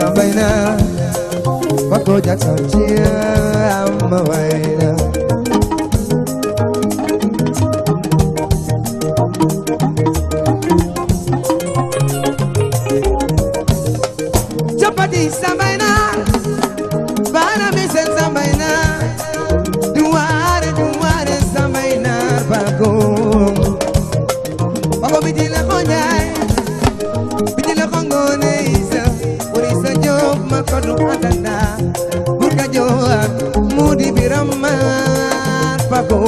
sambay na Paco Jackson ci am ma way na Chapati sambay na Bana mi sen sambay na Duare duare sambay na Paco Paco bi di la ko njaay bi di la ko ngoone isa wari sa job ma ko du atanda bur ka joor mu di biram maar Paco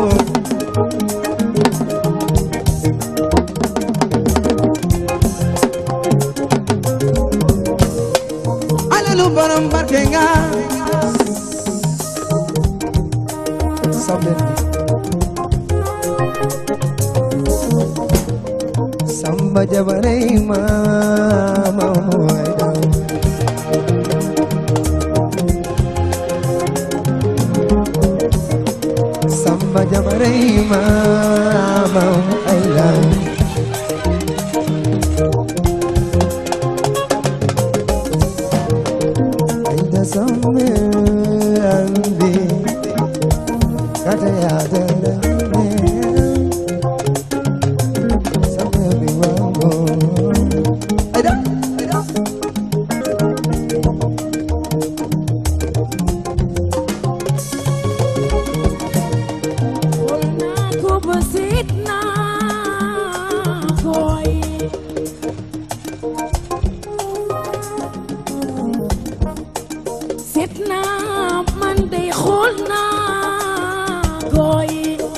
alalu borom barke nga Sambil Samba jabarai mama muaida Samba jabarai mama muaida Aida samme andi kata ya dara Samme biwango Aida Aida Xool naa ko ba seet naa koy seet naa man dey xool naa koy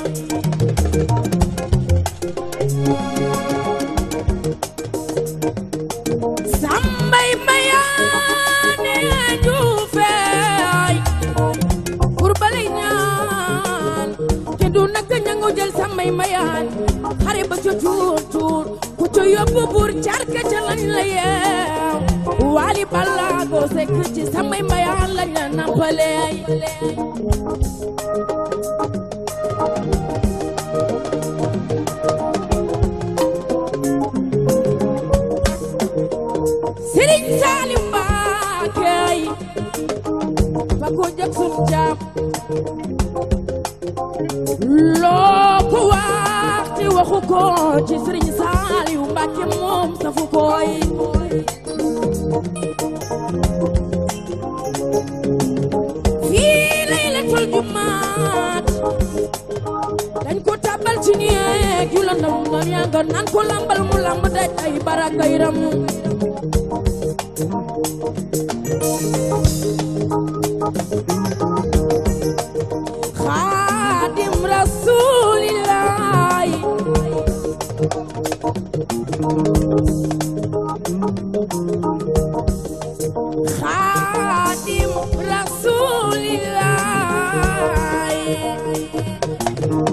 sambay mayaane juufeey pour balay ñaan te du naka ñangu jël samay mayaan xare ba ca tuur tuur ku ca yóbbu buur carka ca lañ la yeew waali balaago sekk ci samay mayaan lañ la nampaleey Sëriñ Saaliw Mbaakeey fa ko jag sun jaam loo ko wax te waxu ko ci Sëriñ Saaliw Mbàkke moom safu koy fii laylatul jumaat dañ ko tàbbal ci néeg yu la ndam ndam yaa nga naan ko lambal mu lamb daj ay baraka yiram xaadim rasulillahi xaadim rasulillahi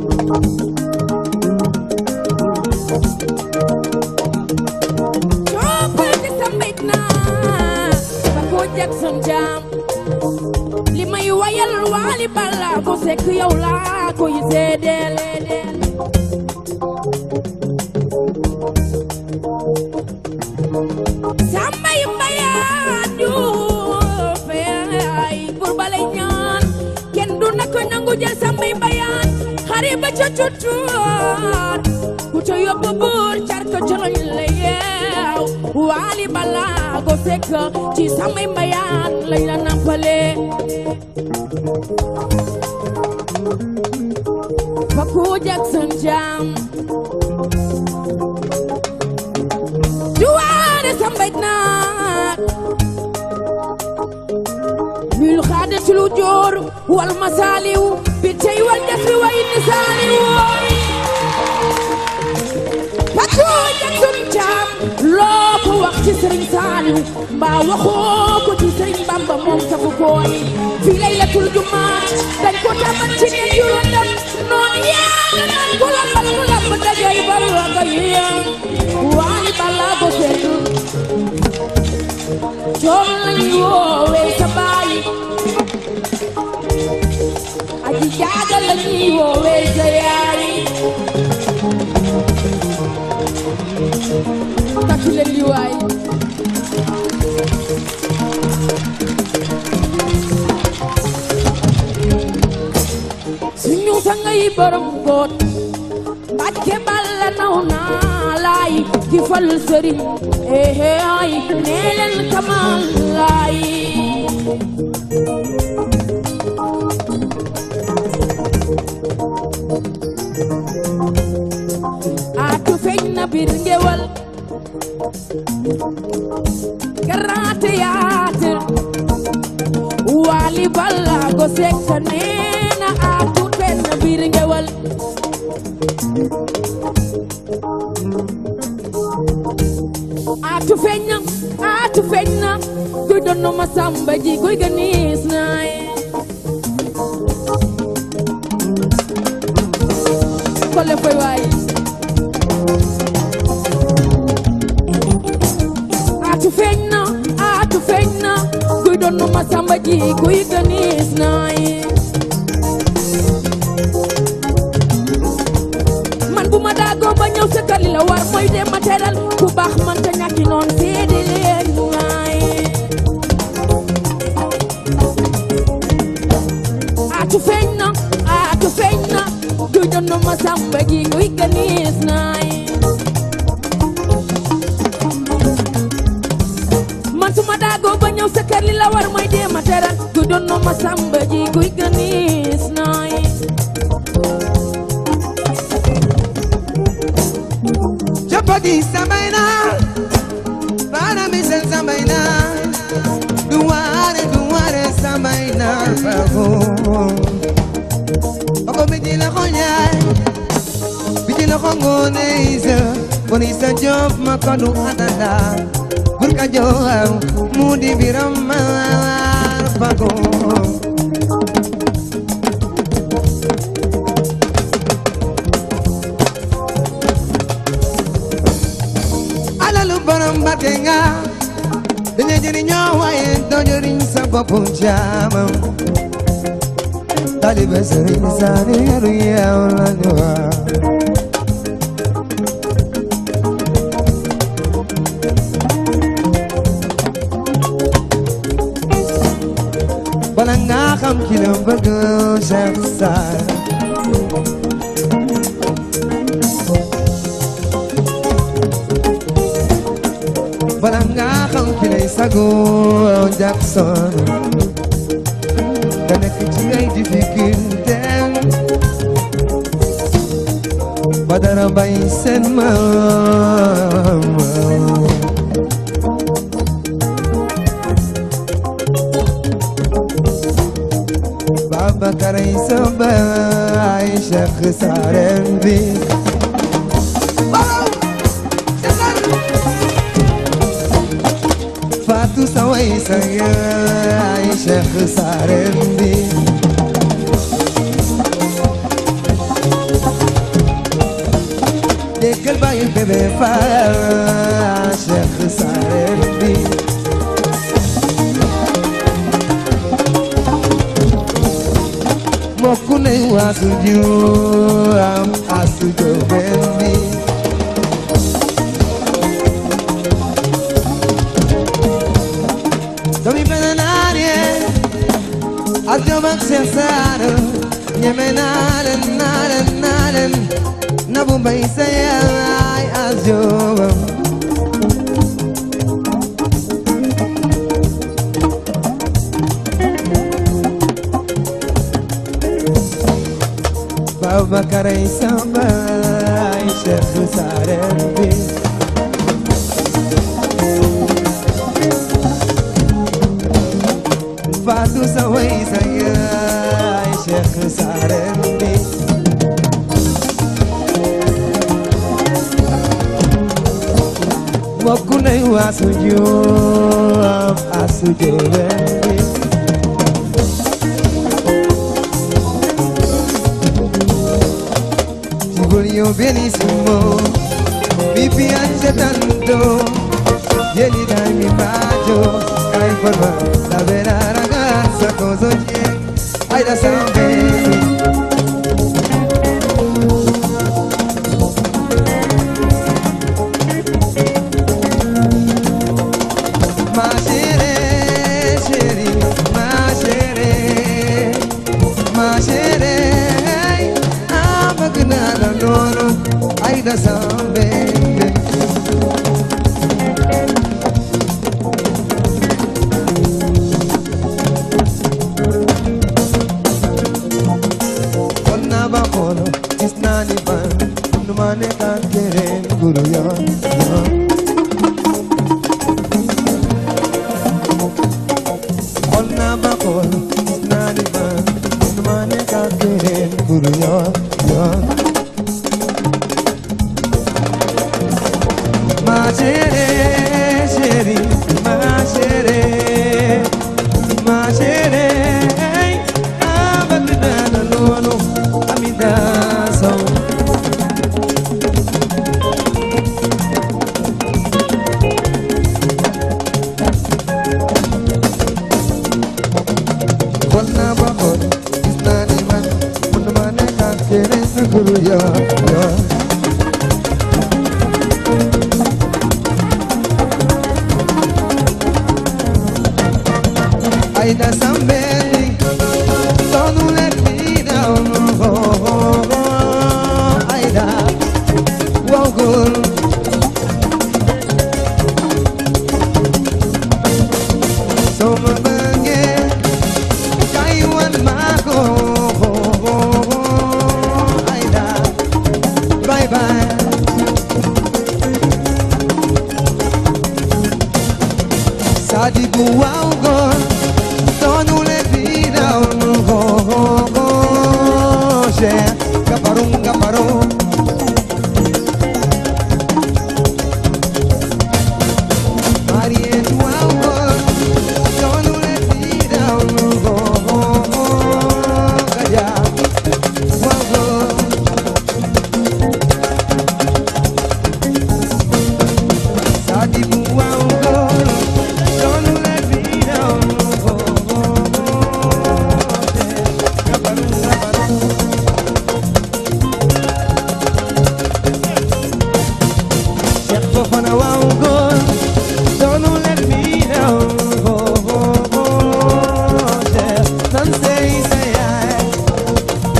coppal di sambit naa ba ko Jackson jam li may wayal waali balla ko sekk yow laa koy seedeel sambay mbayaan juufe ay bur balay ñaan kenn du na ko nangu jël sambay mbayaan xare ba ca cutuwaar ku ca yóbbu buur car ko coloñ la yeew waali balla ko sekk ci sambay mbayaan lañ la nampale fa ku Jackson jam duwaane sambay naa mil xaade ci lu joor wal masaaliw bi tey wal jasri way ni saaliw Fatou Jackson Thiam loo ko wax ci sëriñ Saaliw mbaa waxoo ko ci sëriñ Bamba moom safu koy fii laylatul jumaat dañ ko tabat ci ne juróom noonu yaa naan ku lambal ku lamb dajay bari wa ko yéem waali balaa ko seetu coom lañu woowee sa baay aji jaaga lañuy woowee sa yaay takku leen li waay ngay borom góor Mbàkke Balla naw naa laay ki fal sëriñ ehe ay nee leen kamal laay atu feeñ na biir ngewal Grand Théâtre Wally Ballago Seck nee na atu feeñ na biir ngewal atu feeñ na atu feeñ na kuy doon ma samba ji kuy ganiis naay kole foy waay atu feeñ na atu feeñ na kuy doon ma samba ji kuy ganiis naay man bu ma daagoo ba ñëw sa kër li la war mooy dem ma teral ku baax man ta ñàkki noon seede leen waay atu feeñ na atu feeñ na kuy doon ma samba ji kuy ganiis naay man su ma daagoo ba ñëw sa kër li la war mooy dem ma teral kuy doon ma samba ji kuy ganiis naay Chapati sambaina Para mi sen sambaina Duare duare sambaina Bago Ako biti na konya Biti na kongo neisa Bonisa job makonu atanda Burka joa Mudi biramar Bago alalu borom barke nga dañuy jëriñoo waaye doo jëriñ sa bopp jaamam talibe sëriñ Saaliru yow la ñu wax bala nga xam ki la bëgg Cheikh Sarr bala nga xam ki lay sago Jackson nga nekk ci ay difficulté ba dara bay seen maam Babacar ay sa baay Cheikh Sareen bi Fatou Saway sa yaay Cheikh Sareen bi Déggal bàyyi bébé Fall Cheikh Sareen bi Mokku ne waasu juam asu joben bi Domi pena nadie Adio bak sesaro Nyeme nalen nalen nalen Nabu bay sayay adio Babakar ay sambay Cheikh Sareen bi Fatou Saway sa yaay Cheikh Sareen bi mbokk nay waasu juam asu joben bi Ti voglio benissimo mi piace tanto vieni dai mi bacio hai forma da vera ragazza cosa c'è hai da sapere ma chere chere ma chere ma chere mburu yoo yoo xool naa ba xool gis naa ni ma mënuma nekk ak keneen mburu yoo yoo ma chérie chérie ma chérie ma chérie ah bëgg naa la loolu Amida Sow xool naa ba xool gis naa ni man mënuma nekk ak keneen mburu yoo yoo Aida Sambeli, don't let me down. Oh, oh, oh, Aida, wow, girl. So my bangé, Taiwan Marco. Oh, oh, oh, Aida, bye bye. Sadibu wow girl Don't let me down oh, oh, oh, yeah. Gaparong gaparong Mariette wow girl Don't let me down oh, oh, oh, Kaya wow girl Sadibu wow girl Don't let me down oh, oh, oh, yeah. Gaparong gaparong Cheikh Fofana wow girl Don't let me down oh, oh, oh, yeah. Nan say say I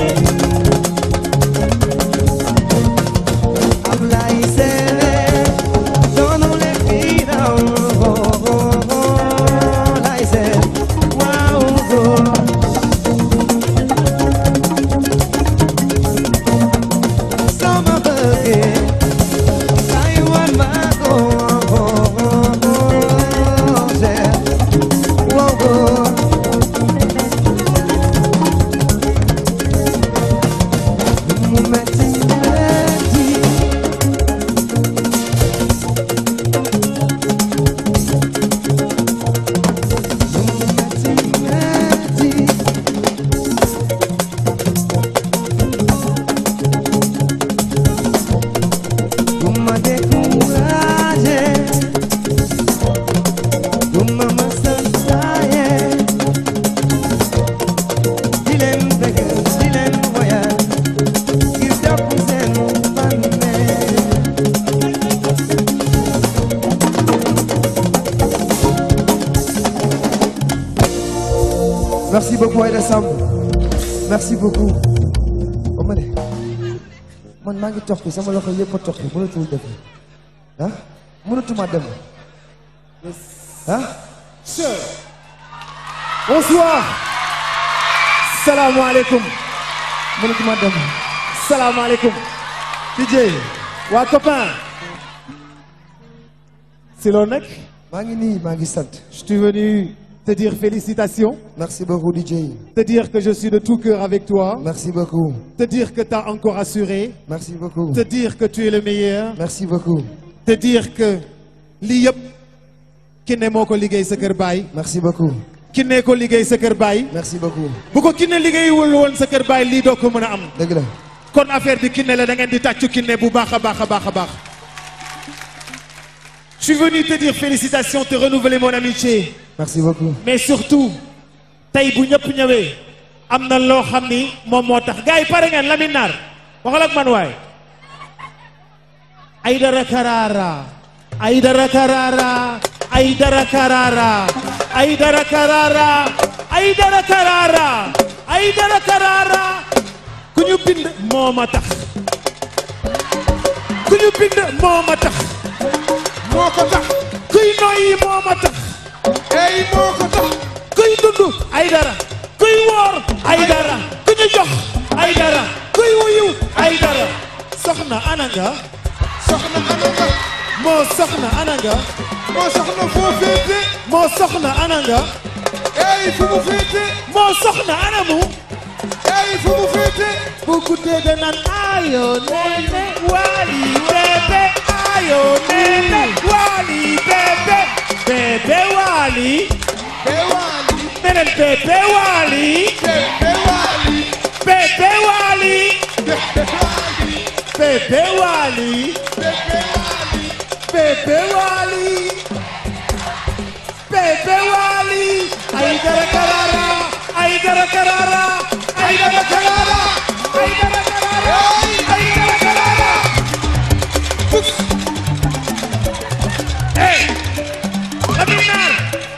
Ablaye Sele Don't let me down oh, oh, oh, Laye Sele wow girl sama bëggee ay wan ma ko seet wow go mu metti metti mu metti metti Tú me décourages, tú me masasaye. Di leen bëgg, di leen woyal, ngir jàpp seen bànneex. Merci beaucoup Aïda Samb merci beaucoup ba ma ne man maa ngi tox bi sama loxo yëpp a tox bi mënatul def ah mënatuma dem ah Bonsoir. Salam alaikum. mënatuma dem Salam alaikum. DJ. waa copain. C'est loo nekk. maa ngi nii maa ngi sant Je suis venu te dire félicitations. merci beaucoup DJ Te dire que je suis de tout cœur avec toi. merci beaucoup Te dire que tu as encore assuré. merci beaucoup Te dire que tu es le meilleur. merci beaucoup Te dire que lii yëpp Kiné moo ko liggéey sa kër baay. merci beaucoup Kiné ko liggéey sa kër baay. merci beaucoup bu ko Kiné liggéeyul woon sa kër baay lii doo ko mën a am. dëgg la kon affaire bi Kiné la da ngeen di tàccu Kiné bu baax a baax a baax a baax. Je suis venu te dire félicitations te renouveler mon amitié merci beaucoup mais surtout tey bu ñëpp ñëwee am na loo xam ni moom moo tax gars yi pare ngeen Lamine Naar waxal ak man waay. Aïdara Karara Aïdara Karara Aïdara Karara Aïdara Karara Aïdara Karara Aïdara Karara ku ñu bind moo ma tax ku ñu bind moo ma tax moo ko tax kuy noyyi moo ma tax ey moo ko tax kuy dund Aïdara kuy woor Aïdara ku ñu jox Aïdara kuy wuyu Aïdara soxna ana nga soxna ana nga moo soxna ana nga moo soxna foo féete moo soxna ana nga ey fu mu féete moo soxna ana mu ey fu mu féete bu guddee da naan ayo nene wali bébé ayo nene wali bébé bébé wali bee waali neneen bébé wali bee waali bébé wali bee bébé waali wali bee waali bébé wali bébé wali ay dara karara ay dara karara ay dara karara ay dara karara ay dara karara hey Lamine Nar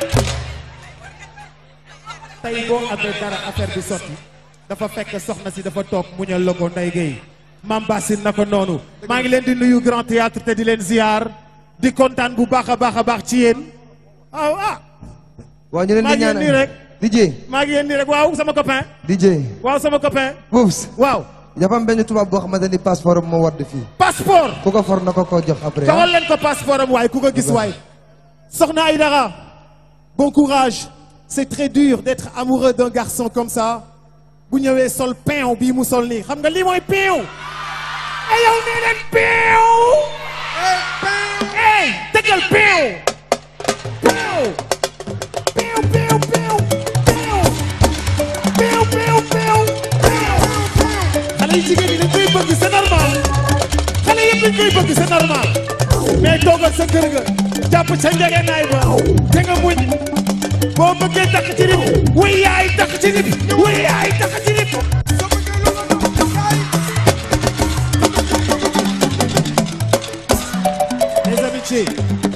tey boo amee dara affaire bi sotti dafa fekk soxna si dafa toog muñal la ko Ndeye Gueye Mame Bassine na ko noonu maa ngi leen di nuyu Grand Théâtre te di leen ziar di kontaan bu baax a baax a baax ci yéen waaw ah waaw ñu leen maa di ngi leen nii ñaanal rek DJ maa ngi leen nii rek waaw sama copain DJ waaw sama copain Boubs waaw dafa am benn tubaab boo xamante ni passeport am moo wadd fii passeport ku ko for na ko ko jox après joxal leen ko passeport am waay ku ko gis waay soxna Aïdara bon courage c'est très dur d'être amoureux d'un garçon comme ça bu ñëwee sol pain bii mu sol nii xam nga lii mooy pain ay yow nee leen pain hey tegal pain pain pain pain pain pain pain pain xale yi jigéen ñi dañ koy bëgg c'est normal xale yëpp dañ koy bëgg c'est normal mais toogal sa kër ga jàpp ca njëgënaay ba te nga muñ boo bëggee takk ci nit wuy yaay takk ci nit wuy yaay takk ci nit les amitiés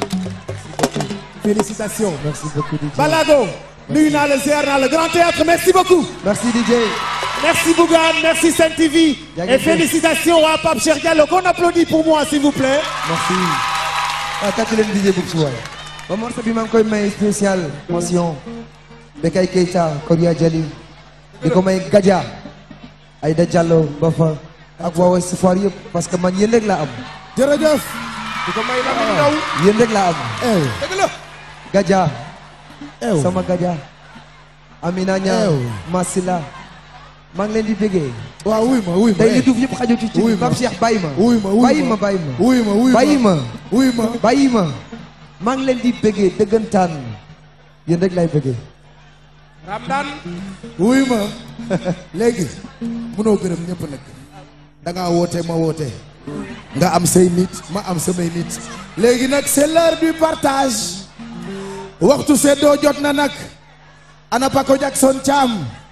félicitations merci beaucoup DJ Balago nuyu naa la ziar naa la Grand Théâtre merci beaucoup merci DJ Merci Bougane, merci Sen TV Bien et fait. félicitations à Pape Cheikh Diallo qu'on applaudit pour moi s'il vous plaît. merci ah tàcc leen DJ Boubs waay ba morceau bi maa ngi koy may spécial mention Bekay Keita Kodia Jali di ko may Gadia Aïda Diallo ba fa ak waa Ouest Foire yëpp parce que man yéen rek laa am jërëjëf. di ko may Lamine Ndaw yéen rek laa am ew dëgg la Gadia ew sama Gadia Amina Niang Ew. Masila maa ngi leen di bëggee waaw wuy ma wuy ma tey eh. li duuf yëpp xajul ci Wuy ci ma. Pape Cheikh bàyyi ma wuy ma wuy bàyyi ma bàyyi ma wuy ma wuy ma bàyyi ma wuy ma bàyyi ma maa ngi leen di bëggee dëggantaan yéen rek lay bëggee Ramdan wuy ma léegi munoo gërëm ñëpp nag da ngaa woote ma woote nga am say nit ma am samay nit léegi nag c'est l'heure du partage waxtu seddoo jot na nag ana Paco Jackson Thiam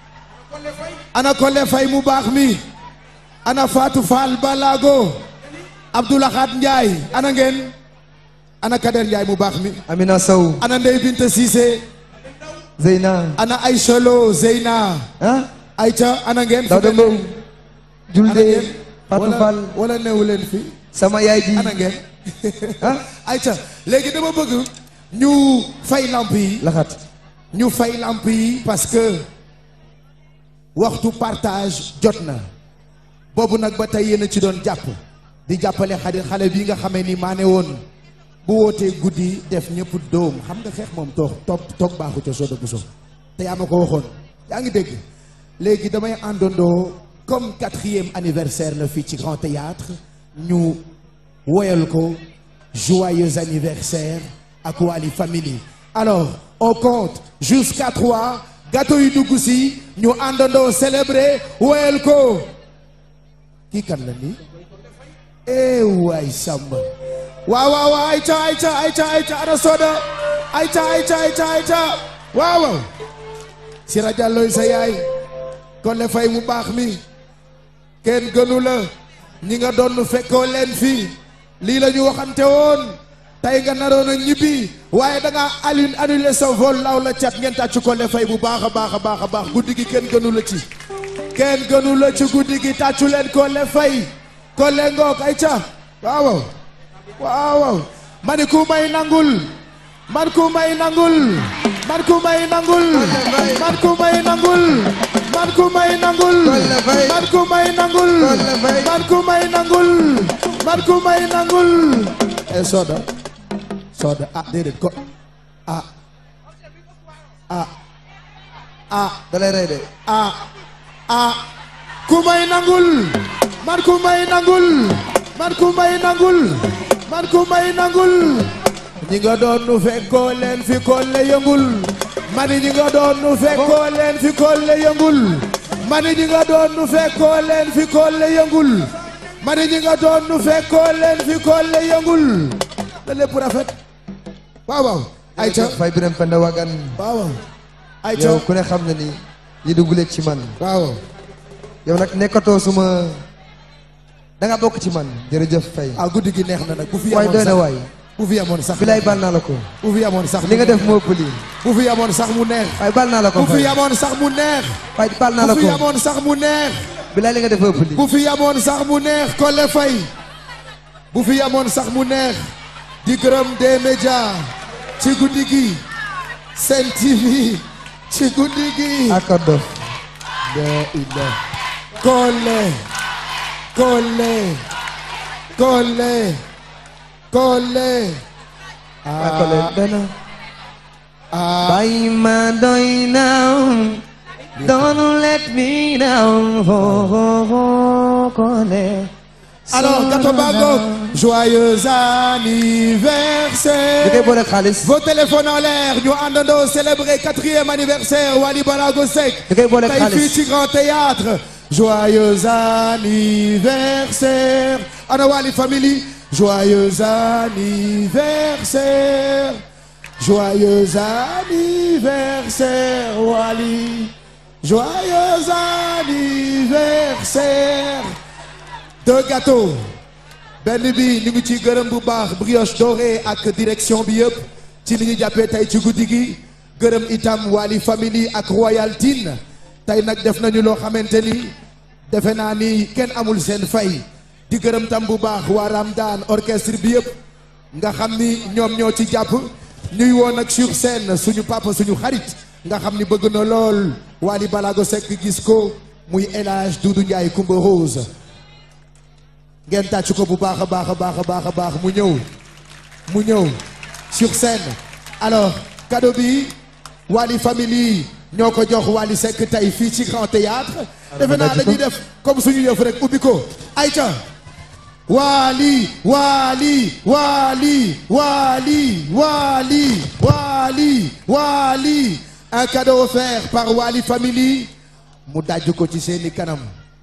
ana Kole Fay mu baax mi ana Fatou Fall Balago Abdoulahad Ndiaye ana ngeen ana Kader Ndiaye mu baax mi Amina Sow ana Ndeye Binta Cissé Zeyna ana Aïcha Lo Zeyna ah Aïcha ana ngeen Dawda Mbow ana Julde ngeen Fatou wala Fall wala neewu leen fi sama yaay ji ana ngeen ah Aïcha léegi dama bëgg ñu fay lamp yi laxat ñu fay lamp yi parce que waxtu partage jot na boobu nag ba tey yéen a ci doon jàpp di jàppale xale xale bi nga xamee ni maa ne woon bu wootee guddi def ñëpp dóom xam nga xeex moom toog toog toog baaxu ca sodo bu so te yaa ma ko waxoon yaa ngi dégg léegi damay àndandoo comme quatrième anniversaire la fii ci Grand Théâtre ñu woyal ko joyeux anniversaire ak Wally Family alors on compte jusqu'à trois gâteau yi dugg si ñu àndandoo célébrer woyal ko kii kan la nii eh waay Samba waaw waaw waaw ayca ayca ayca ayca ana soda ayca ayca ayca ayca waaw waaw Sira Diallo sa yaay kon le fay mu baax mi kenn gënu la ñi nga doon fekkoo leen fii lii la ñu waxante woon tey nga naroon a ñibbi waaye da ngaa annulé annulé sa vol law la cat ngeen tàcc ko le fay bu baax a baax a baax a baax guddi gi kenn gënu la ci kenn gënu la ci guddi gi tàccu leen ko le fay ko le ngoog ay ca waaw waaw waaw man ku may nangul man ku may nangul man ku may nangul man ku may nangul man ku may nangul Kolle Faye. man ku may nangul Kolle Faye. man ku may nangul man ku may nangul e soda soda ah déedéet ko ah ah ah da lay rey de ah ah ku may nangul man ku may nangul man ku may nangul man ku may nangul ñi nga doon nu fekkoo leen fi kolle yëngul mani ñi nga doon nu fekkoo leen fi kolle yëngul mani ñi nga doon nu fekkoo leen fi kolle yëngul mani ñi nga doon nu fekkoo leen fi kolle yëngul la lépp rafet waaw waaw ayca fay biram penda wagan waaw waaw ayca yow ku ne xam na ni li du guleet ci man waaw yow nag nekkatoo suma da nga bokk ci man jërëjëf fay ah guddi gi neex na nag bu fi waay amoon doy na sax waay bu fi amoon sax bilaay baal naa la ko bu fi amoon sax li nga def moo ëpp lii bu fi amoon sax mu neex waay baal naa la ko bu fi fay amoon sax mu neex waay baal naa la bu ko fi amoon sax mu neex bilaay li nga def ëpp lii bu fi amoon sax mu neex Collé Faye bu fi amoon sax mu neex di gërëm des médias ci guddi gi Sen TV ci guddi gi accord dof la ila Collé Collé Collé Collé waay ko leen doy na ah bàyyi ma doy now don't let me down oh, oh, oh, Collé alors gâteau bango joyeux di koy anniversaire boole xaalis Vos téléphones en l'air ñu àndandoo célébrer quatrième anniversaire Wally Balago Seck di koy boole tey xaalis fii ci Grand Théâtre joyeux anniversaire ana Wally Family joyeux anniversaire joyeux anniversaire Wally joyeux anniversaire deux gâteaux benn bi ñu ngi ci gërëm bu baax brioche dorée ak direction bi yëpp ci li ñu jàppee tey ci guddi gi gërëm itam Wally Family ak Royal Tin tey nag def nañu loo xamante ni defe naa ni kenn amul seen fay di gërëm tam bu baax waa Ramdan orchestre bi yëpp nga xam ni ñoom ñoo ci jàpp ñuy woon ak sur scène suñu papa suñu xarit nga xam ni bëgg na lool Wally Balago Seck gis ko muy El Hadj Doudou Ndiaye Coumba Rose ngeen tàcc ko bu baax a baax a baax a baax a baax mu ñëw mu ñëw sur scène alors cadeau bi Wally Family ñoo ko jox Wally Seck tey fii ci Grand Théâtre defe naa dañuy def comme suñu yëf rek ubbi ko ayca Wally Wally Wally Wally Wally Wally Wally un cadeau offert par Wally Family mu dajj ko ci seeni kanam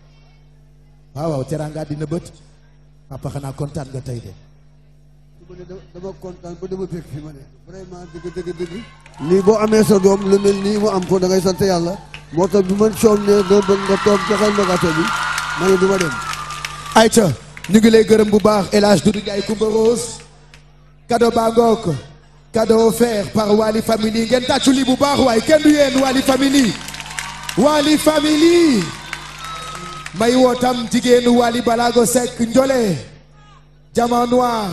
waaw waaw teraanga dina bët papa xanaa kontaan nga tey de ma ne dama kontaan ba dama bég fi ma ne vraiment dëgg dëgg dëgg lii boo amee sa doom lu mel nii mu am ko da ngay sant yàlla moo tax bi man soom ne doo bëgg nga toog joxal ma gâteau bi ma ne du ma dem ayca ñu ngi lay gërëm bu baax El Hadj Doudou Ndiaye Coumba Rose cadeau baa ngoog cadeau offert par Wally Family ngeen tàccu lii bu baax waaye kenn du yéen Wally Family Wally Family may woo tam jigéenu Wally Balago Seck Njole Diamant Noir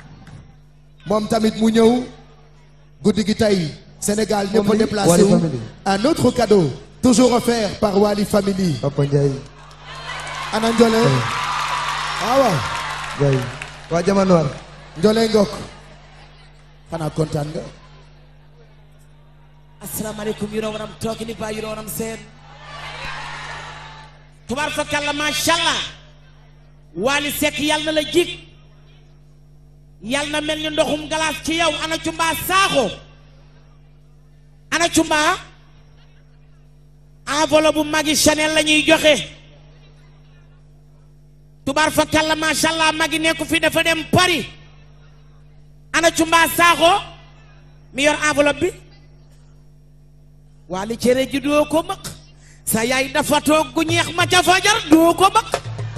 moom tamit mu ñëw guddi gi tey Sénégal ñëpp a Family, déplacé Wally wu Family. un autre cadeau toujours offert par Wally Family Papa Ndiaye ana Njole waaw waaw Ndiaye waa Jama Noir Njole Ngok xanaa kontaan nga asalaamaaleykum you know what I'm talking about you know what I'm saying tubaar fakalla macha allah Wally Seck yàlla na la jig yàlla na mel ni ndoxum galaas ci yow ana cumbaa saaxo ana cumbaa enveloppe bu magi Chanel la ñuy joxe tubaar fakalla macha allah magi nekku fi dafa dem Paris ana cumbaa saaxo mi yor enveloppe bi Wally cere ji doo ko maq sa yaay dafa toog gu ñeex ma ca fajar doo ko maq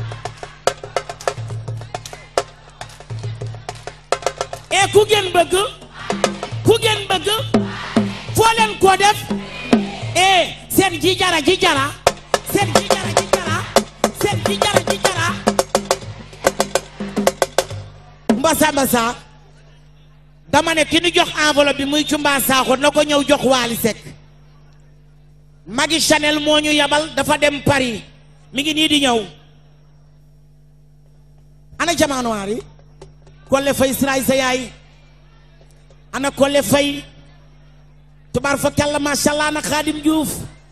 e ku ngeen bëgg ku ngeen bëgg foo leen ko def e seen ji jara ji jara seen ji jara ji jara seen ji jara ji jara mbasa mbasa dama ne ki ñu jox enveloppe bi muy cumba saaxo na ko ñëw jox Wally Seck Magui Chanel moo ñu yabal dafa dem Paris mi ngi nii di ñëw ana jamaanowaar yi Kolle Fay Siraay sa yaay ana Kolle Fay tubaar fa kàlla macha allah na Xaadim Diouf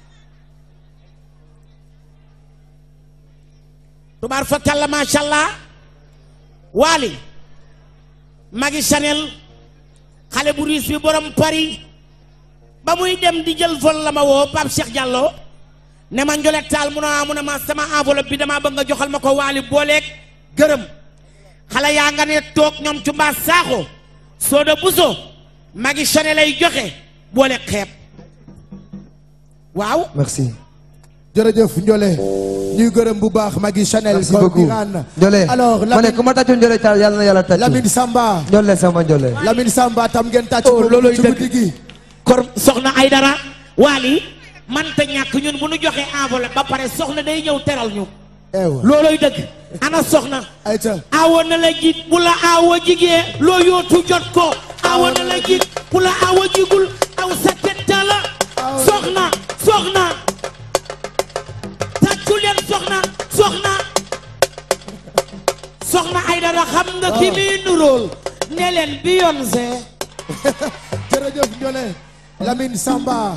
tubaar fa kàlla macha allah waali magi Chanel xale bu riis bi borom Paris ba muy dem di jël vol la ma woo Pape Cheikh Diallo ne ma njolet taal mu ne ah mu ne ma sama enveloppe bi damaa bëgg nga joxal ma ko waali booleeg gërëm xale yaa nga ne toog ñoom ci mbaa saaxo sooda buso magi Chanel lay joxe booleeg xeeb waaw merci jërëjëf Ndiolé ñuy gërëm bu baax Magui Chanel merci kon beaucoup Birane Ndiolé alors ma ne Lamine ku ma tàccu Ndiolé taal yàlla na yàlla tàccu Lamine Samba Ndiolé sama Ndiolé Lamine Samba tam ngeen tàcc Oh, ko looloy ci dëgg. guddi gi kor soxna ay dara waali man ta ñàkk ñun bu nu joxee enveloppe ba pare soxna day ñëw teral ñu ewa looloy dëgg ana soxna ayca awo na la jig bu la awo jigee loo yootu jot ko awo na la jig bu la awo jigul aw sa ketta la soxna soxna tàccu leen soxna soxna soxna ay dara xam nga ki muy nuróol ne leen Beyoncé jërëjëf Ndiolé Lamine Samba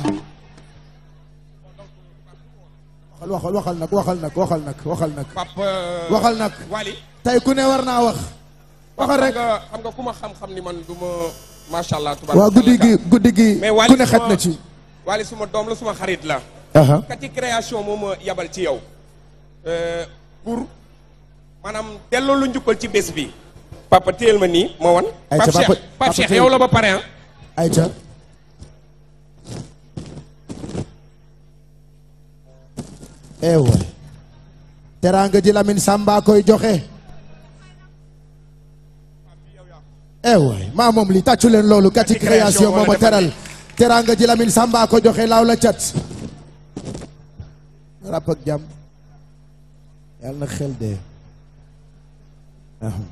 waxal waxal waxal nag waxal nag waxal nag waxal nag Papa waxal nag Wally tey ku ne war naa wax waxal rek xam nga xam nga ku ma xam-xam ni man du ma macha allah. waa guddi gi guddi gi mais Wally ku ne xet suma- na ci Wally suma doom la suma xarit la. aha kati création moo ma yabal ci yow. Euh, pour maanaam delloo lu njukkal ci bés bi. papa téyel ma nii ma wan. Ayca, Pape papa- Cheikh papa Pape Cheikh téyel. yow la ba pare ah. ayca ewa teraanga ji Lamine Samba koy joxe ewa maa moom li tàccu leen loolu kati Kati création création moo la moo ma defal teral teraanga ji Lamine Samba ko joxe laaw la cat rap ak jàmm yàlla na xel dee aham.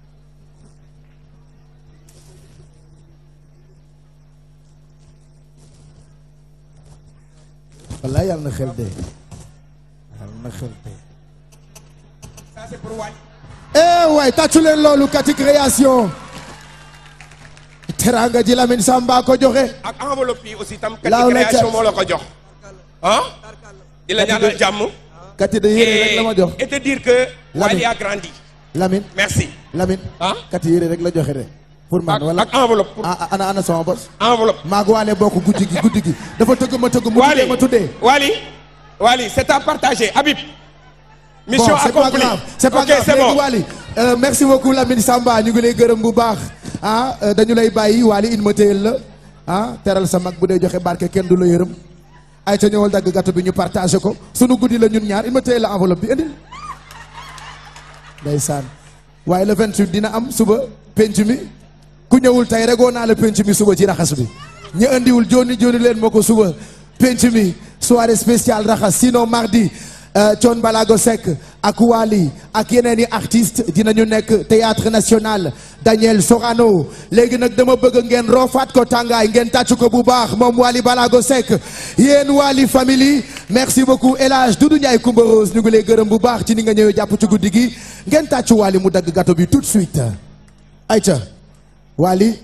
wallaay yàlla na xel dee yàlla na xel dee ça c'est pour Wally. eh waay tàccu leen loolu kati création teraanga ji Lamine Samba ko joxe ak enveloppe yi aussi tam. Laaw kati la création cat. moo la ko jox. ah. di la ñaanal jàmm. kati de yére rek la ma jox et et te dire que. Lamine. Wally a grandi. Lamine merci. Lamine ah. kati yére rek la joxe de pour man ak wala ak enveloppe pour ah ah, ana ana sama bos enveloppe. maag waale bokk guddi gi guddi gi dafa tëgg ma tëgg mu tuddee Wally ma tuddee Wally Wally c'est à partager Habib. mission bon c'est pas accomplie grave c'est pas ok grave c'est léegi bon Wally euh, merci beaucoup Lamine Samba ñu ngi lay gërëm bu baax ah euh, dañu lay bàyyi Wally in ma téyel la ah teral sa mag bu dee joxe barke kenn du la yërëm ay ca ñëwal dagg gâteau bi ñu partagé ko sunu guddi la ñun ñaar in ma téyel la enveloppe bi indil ndeysaan waaye le 28 dina am suba penc mi ku ñëwul tey regoo naa la penc mi suba ci raxas bi ñu andiwul joni joni leen moo ko suba penc mi soirée spéciale raxas sinon mardi euh, Thione Balago Seck ak Wally ak yeneen i artistes dinañu nekk théâtre national Daniel Sorano léegi nag dama bëgg ngeen roofaat ko tàngaay ngeen tàcc ko bu baax moom Wally Balago Seck yéen Wally family merci beaucoup El Hadj Doudou Ndiaye Coumba Rose ñu ngi lay gërëm bu baax ci ni nga ñëwee jàpp ci guddi gi ngeen tàcc Wally mu dagg gâteau bi tout de suite ayca Wally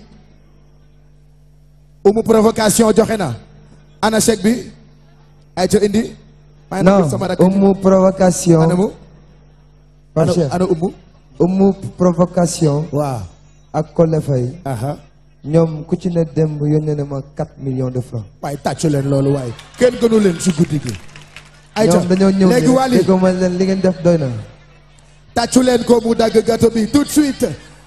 umu provocation joxe na ana chèque bi ayca indi maa ngi non nangul sama rakk ji. umu provocation ana mu Pape ana Cheikh ana umu umu provocation waaw ak Kole Faye aha ñoom ku ci ne démb yónnee na ma 4 millions de francs waaye tàccu leen loolu waaye kenn gënu leen si guddi gi ayca ñoom dañoo ñëw léegi ne Wally déggoo ma leen li ngeen def doy na tàccu leen ko mu dagg gâteau bi tout de suite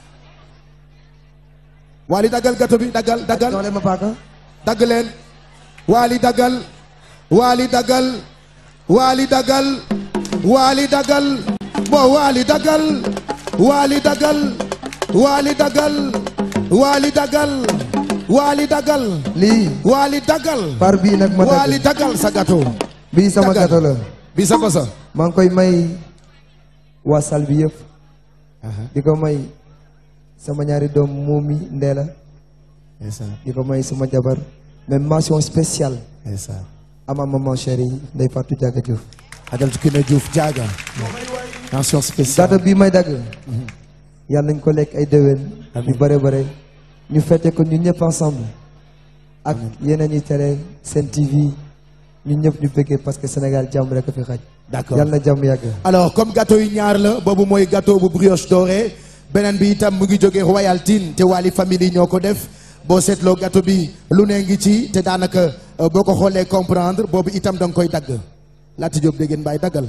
Wally daggal gâteau bi daggal daggal jox leen ma paaka dagg leen Wally daggal Wally daggal Wally daggal Wally daggal bon Wally daggal Wally daggal Wally daggal Wally daggal Wally daggal lii Wally daggal par bii nag ma Wally dagg daggal sa gâteau bii sama daggal. gâteau la bi sa bosa maa ngi koy may waa salle bi yëpp di ko may sama ñaari doom Momi Ndéla di ko may sama jabar mais mention spéciale à ma maman chérie Ndeye Fatou Diaga Diouf ajal ci Kiné Diouf jaaga mention spéciale gâteau bii may dagg yàlla nañ ko lekk ay déwén yu bare bare ñu fête ko ñun ñëpp ensemble ak yeneen yi télé seen TV ñun ñëpp ñu bëggee parce que Sénégal jàmm rek a fi xaj D'accord. yàlla na jàmm yàgg alors comme gâteau yi ñaar la boobu mooy gâteau bu brioche dorée beneen bi itam mu ngi jógee Royal Tine te Wally famille ñoo ko def boo seetloo gâteau bi lu ne ngi ci te daanaka euh, boo ko xoolee comprendre boobu itam da nga koy dagg Laati Diop dégg ngeen bàyyi daggal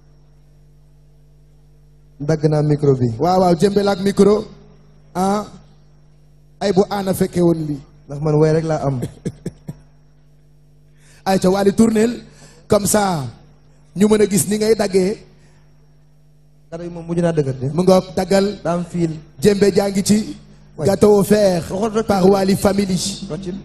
dagg naa micro bi waaw waaw jëmbel ak micro ah ay bu aana fekke woon li ndax man way rek laa am ay ca Wally tournel comme ça ñu mën a gis ni ngay daggee gâteau yi moom mujj naa dëggat de mu ngoog daggal daa am fiil jëmbe jaa ngi ci Ouais. gâteau offert Roxol rek. par Wally family roccil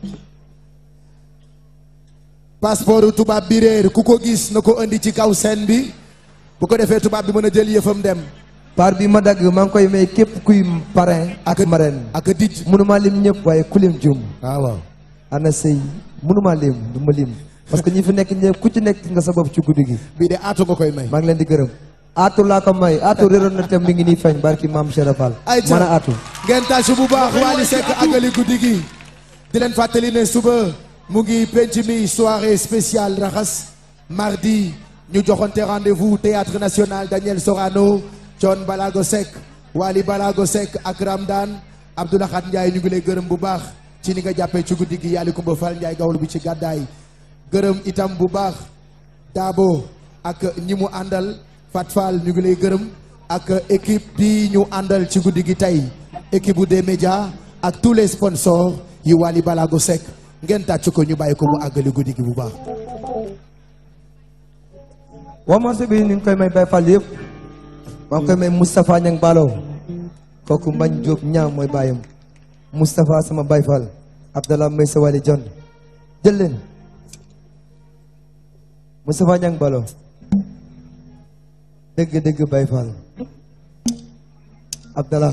passeport tubaab bi réer ku ko gis na ko indi ci kaw scène bi bu ko defee tubaab bi mën a jël yëfam dem par bi ma dagg maa ngi koy may képp kuy parrain ak marraine ak dij mënuma lim ñëpp waaye ku lim jum waaw waaw ana sëy mënuma lim du ma lim parce que ñi fi nekk ñëpp ku ci nekk nga sa bopp ci guddi gi bii de aatu nga koy may maa ngi leen di gërëm aatu laa ko may aatu réeroon na tem mi ngi nii feeñ barki maam Cheikh Fall ay mën a aatu ngeen tàcc bu baax Wally Seck àggali guddi gi di leen fàttali ne suba mu ngi penc mi soirée spéciale raxas mardi ñu joxonte rendez-vous théâtre national Daniel Sorano Thione Balago Seck Wally Balago Seck ak Ramdan Abdoulahat Ndiaye ñu ngi lay gërëm bu baax ci ni nga jàppee ci guddi gi yàlla Kumba Fall Ndiaye gawlu bi ci gàddaay gërëm itam bu baax Dabo ak ñi mu àndal Fat Fall ñu ngi lay gërëm ak équipe bi ñu àndal ci guddi gi tey équipe bu des médias ak tous les sponsors yi Wally Balago Seck ngeen tàcc ko ñu bàyyi ko mu àggali guddi gi bu baax. waa morceau bi ñu ngi koy may Baye Fall yëpp maa ngi koy may Moustapha Niang Balo kooku Mbañ Diop ñaam mooy bàyyam Moustapha sama Baye Fall Abdallah may sa wali John jël leen Moustapha Niang Balo dëgg dëgg Baye Fall Abdallah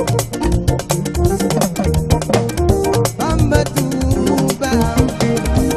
Bamba Touba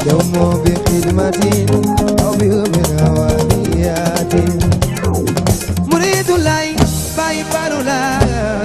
دوم بخدمة أو بأمر وديات مريد الله باي بارولا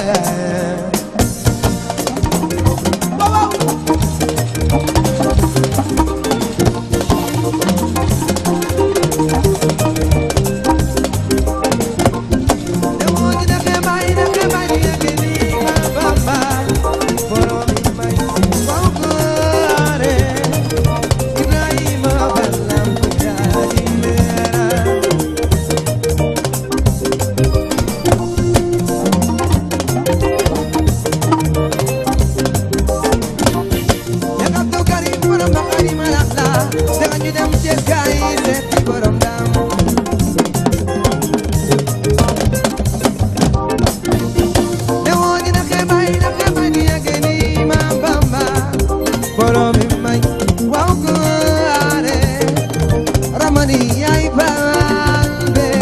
Ramani, ay balbe.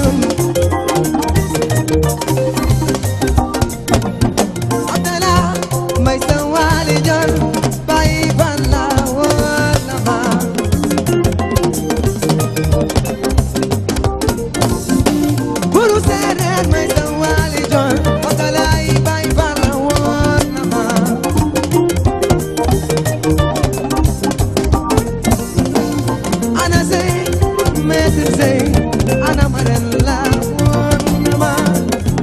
Abdallah, may sawali dyan, paiban lawag naman. Puro seret, may sawali dyan, Abdallah, paiban lawag naman. Ana say, meter say, ana maran lawag naman.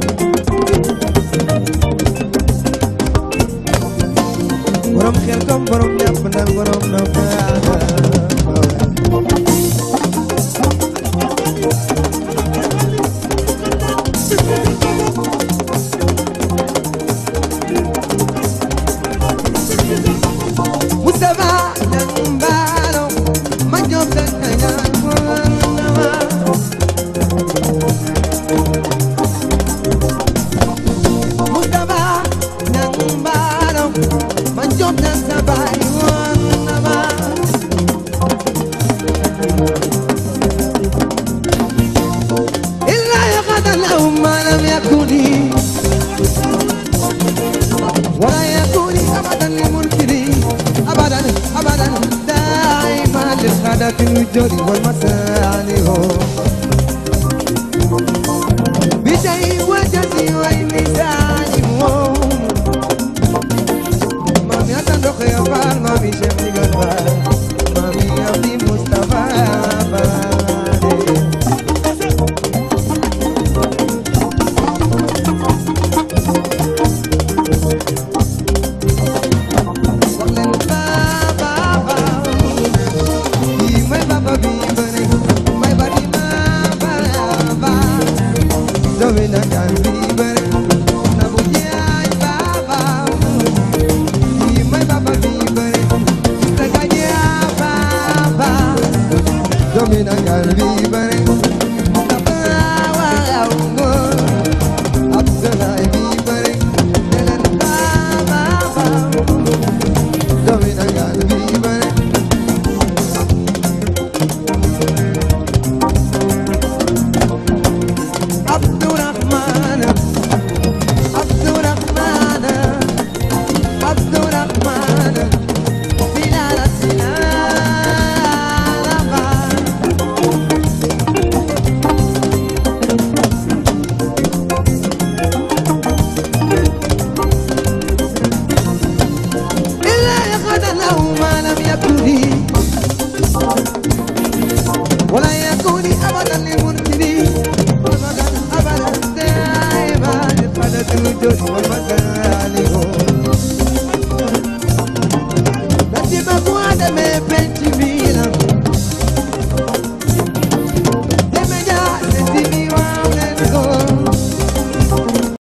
borom xel kom borom ñàpp ndal borom na faada Mustafa ñang mbaalo ma job tan ñaan Mustafa ñang mbaalo ma job tan sa baay woon na ma إلا يقعد لهم ما لم يكن ولا يكون أبدا للمنكرين أبدا أبدا دائما للخدة الوجود والمسالي بشيء وجزي والنسان مامي أتندق يا فال مامي شمي قلبال مامي أبدي مصطفى فالي Abdurrahman Abdurrahman Abdurrahman Bilal Sinalaban إلا يقعد له ما لم يكن لي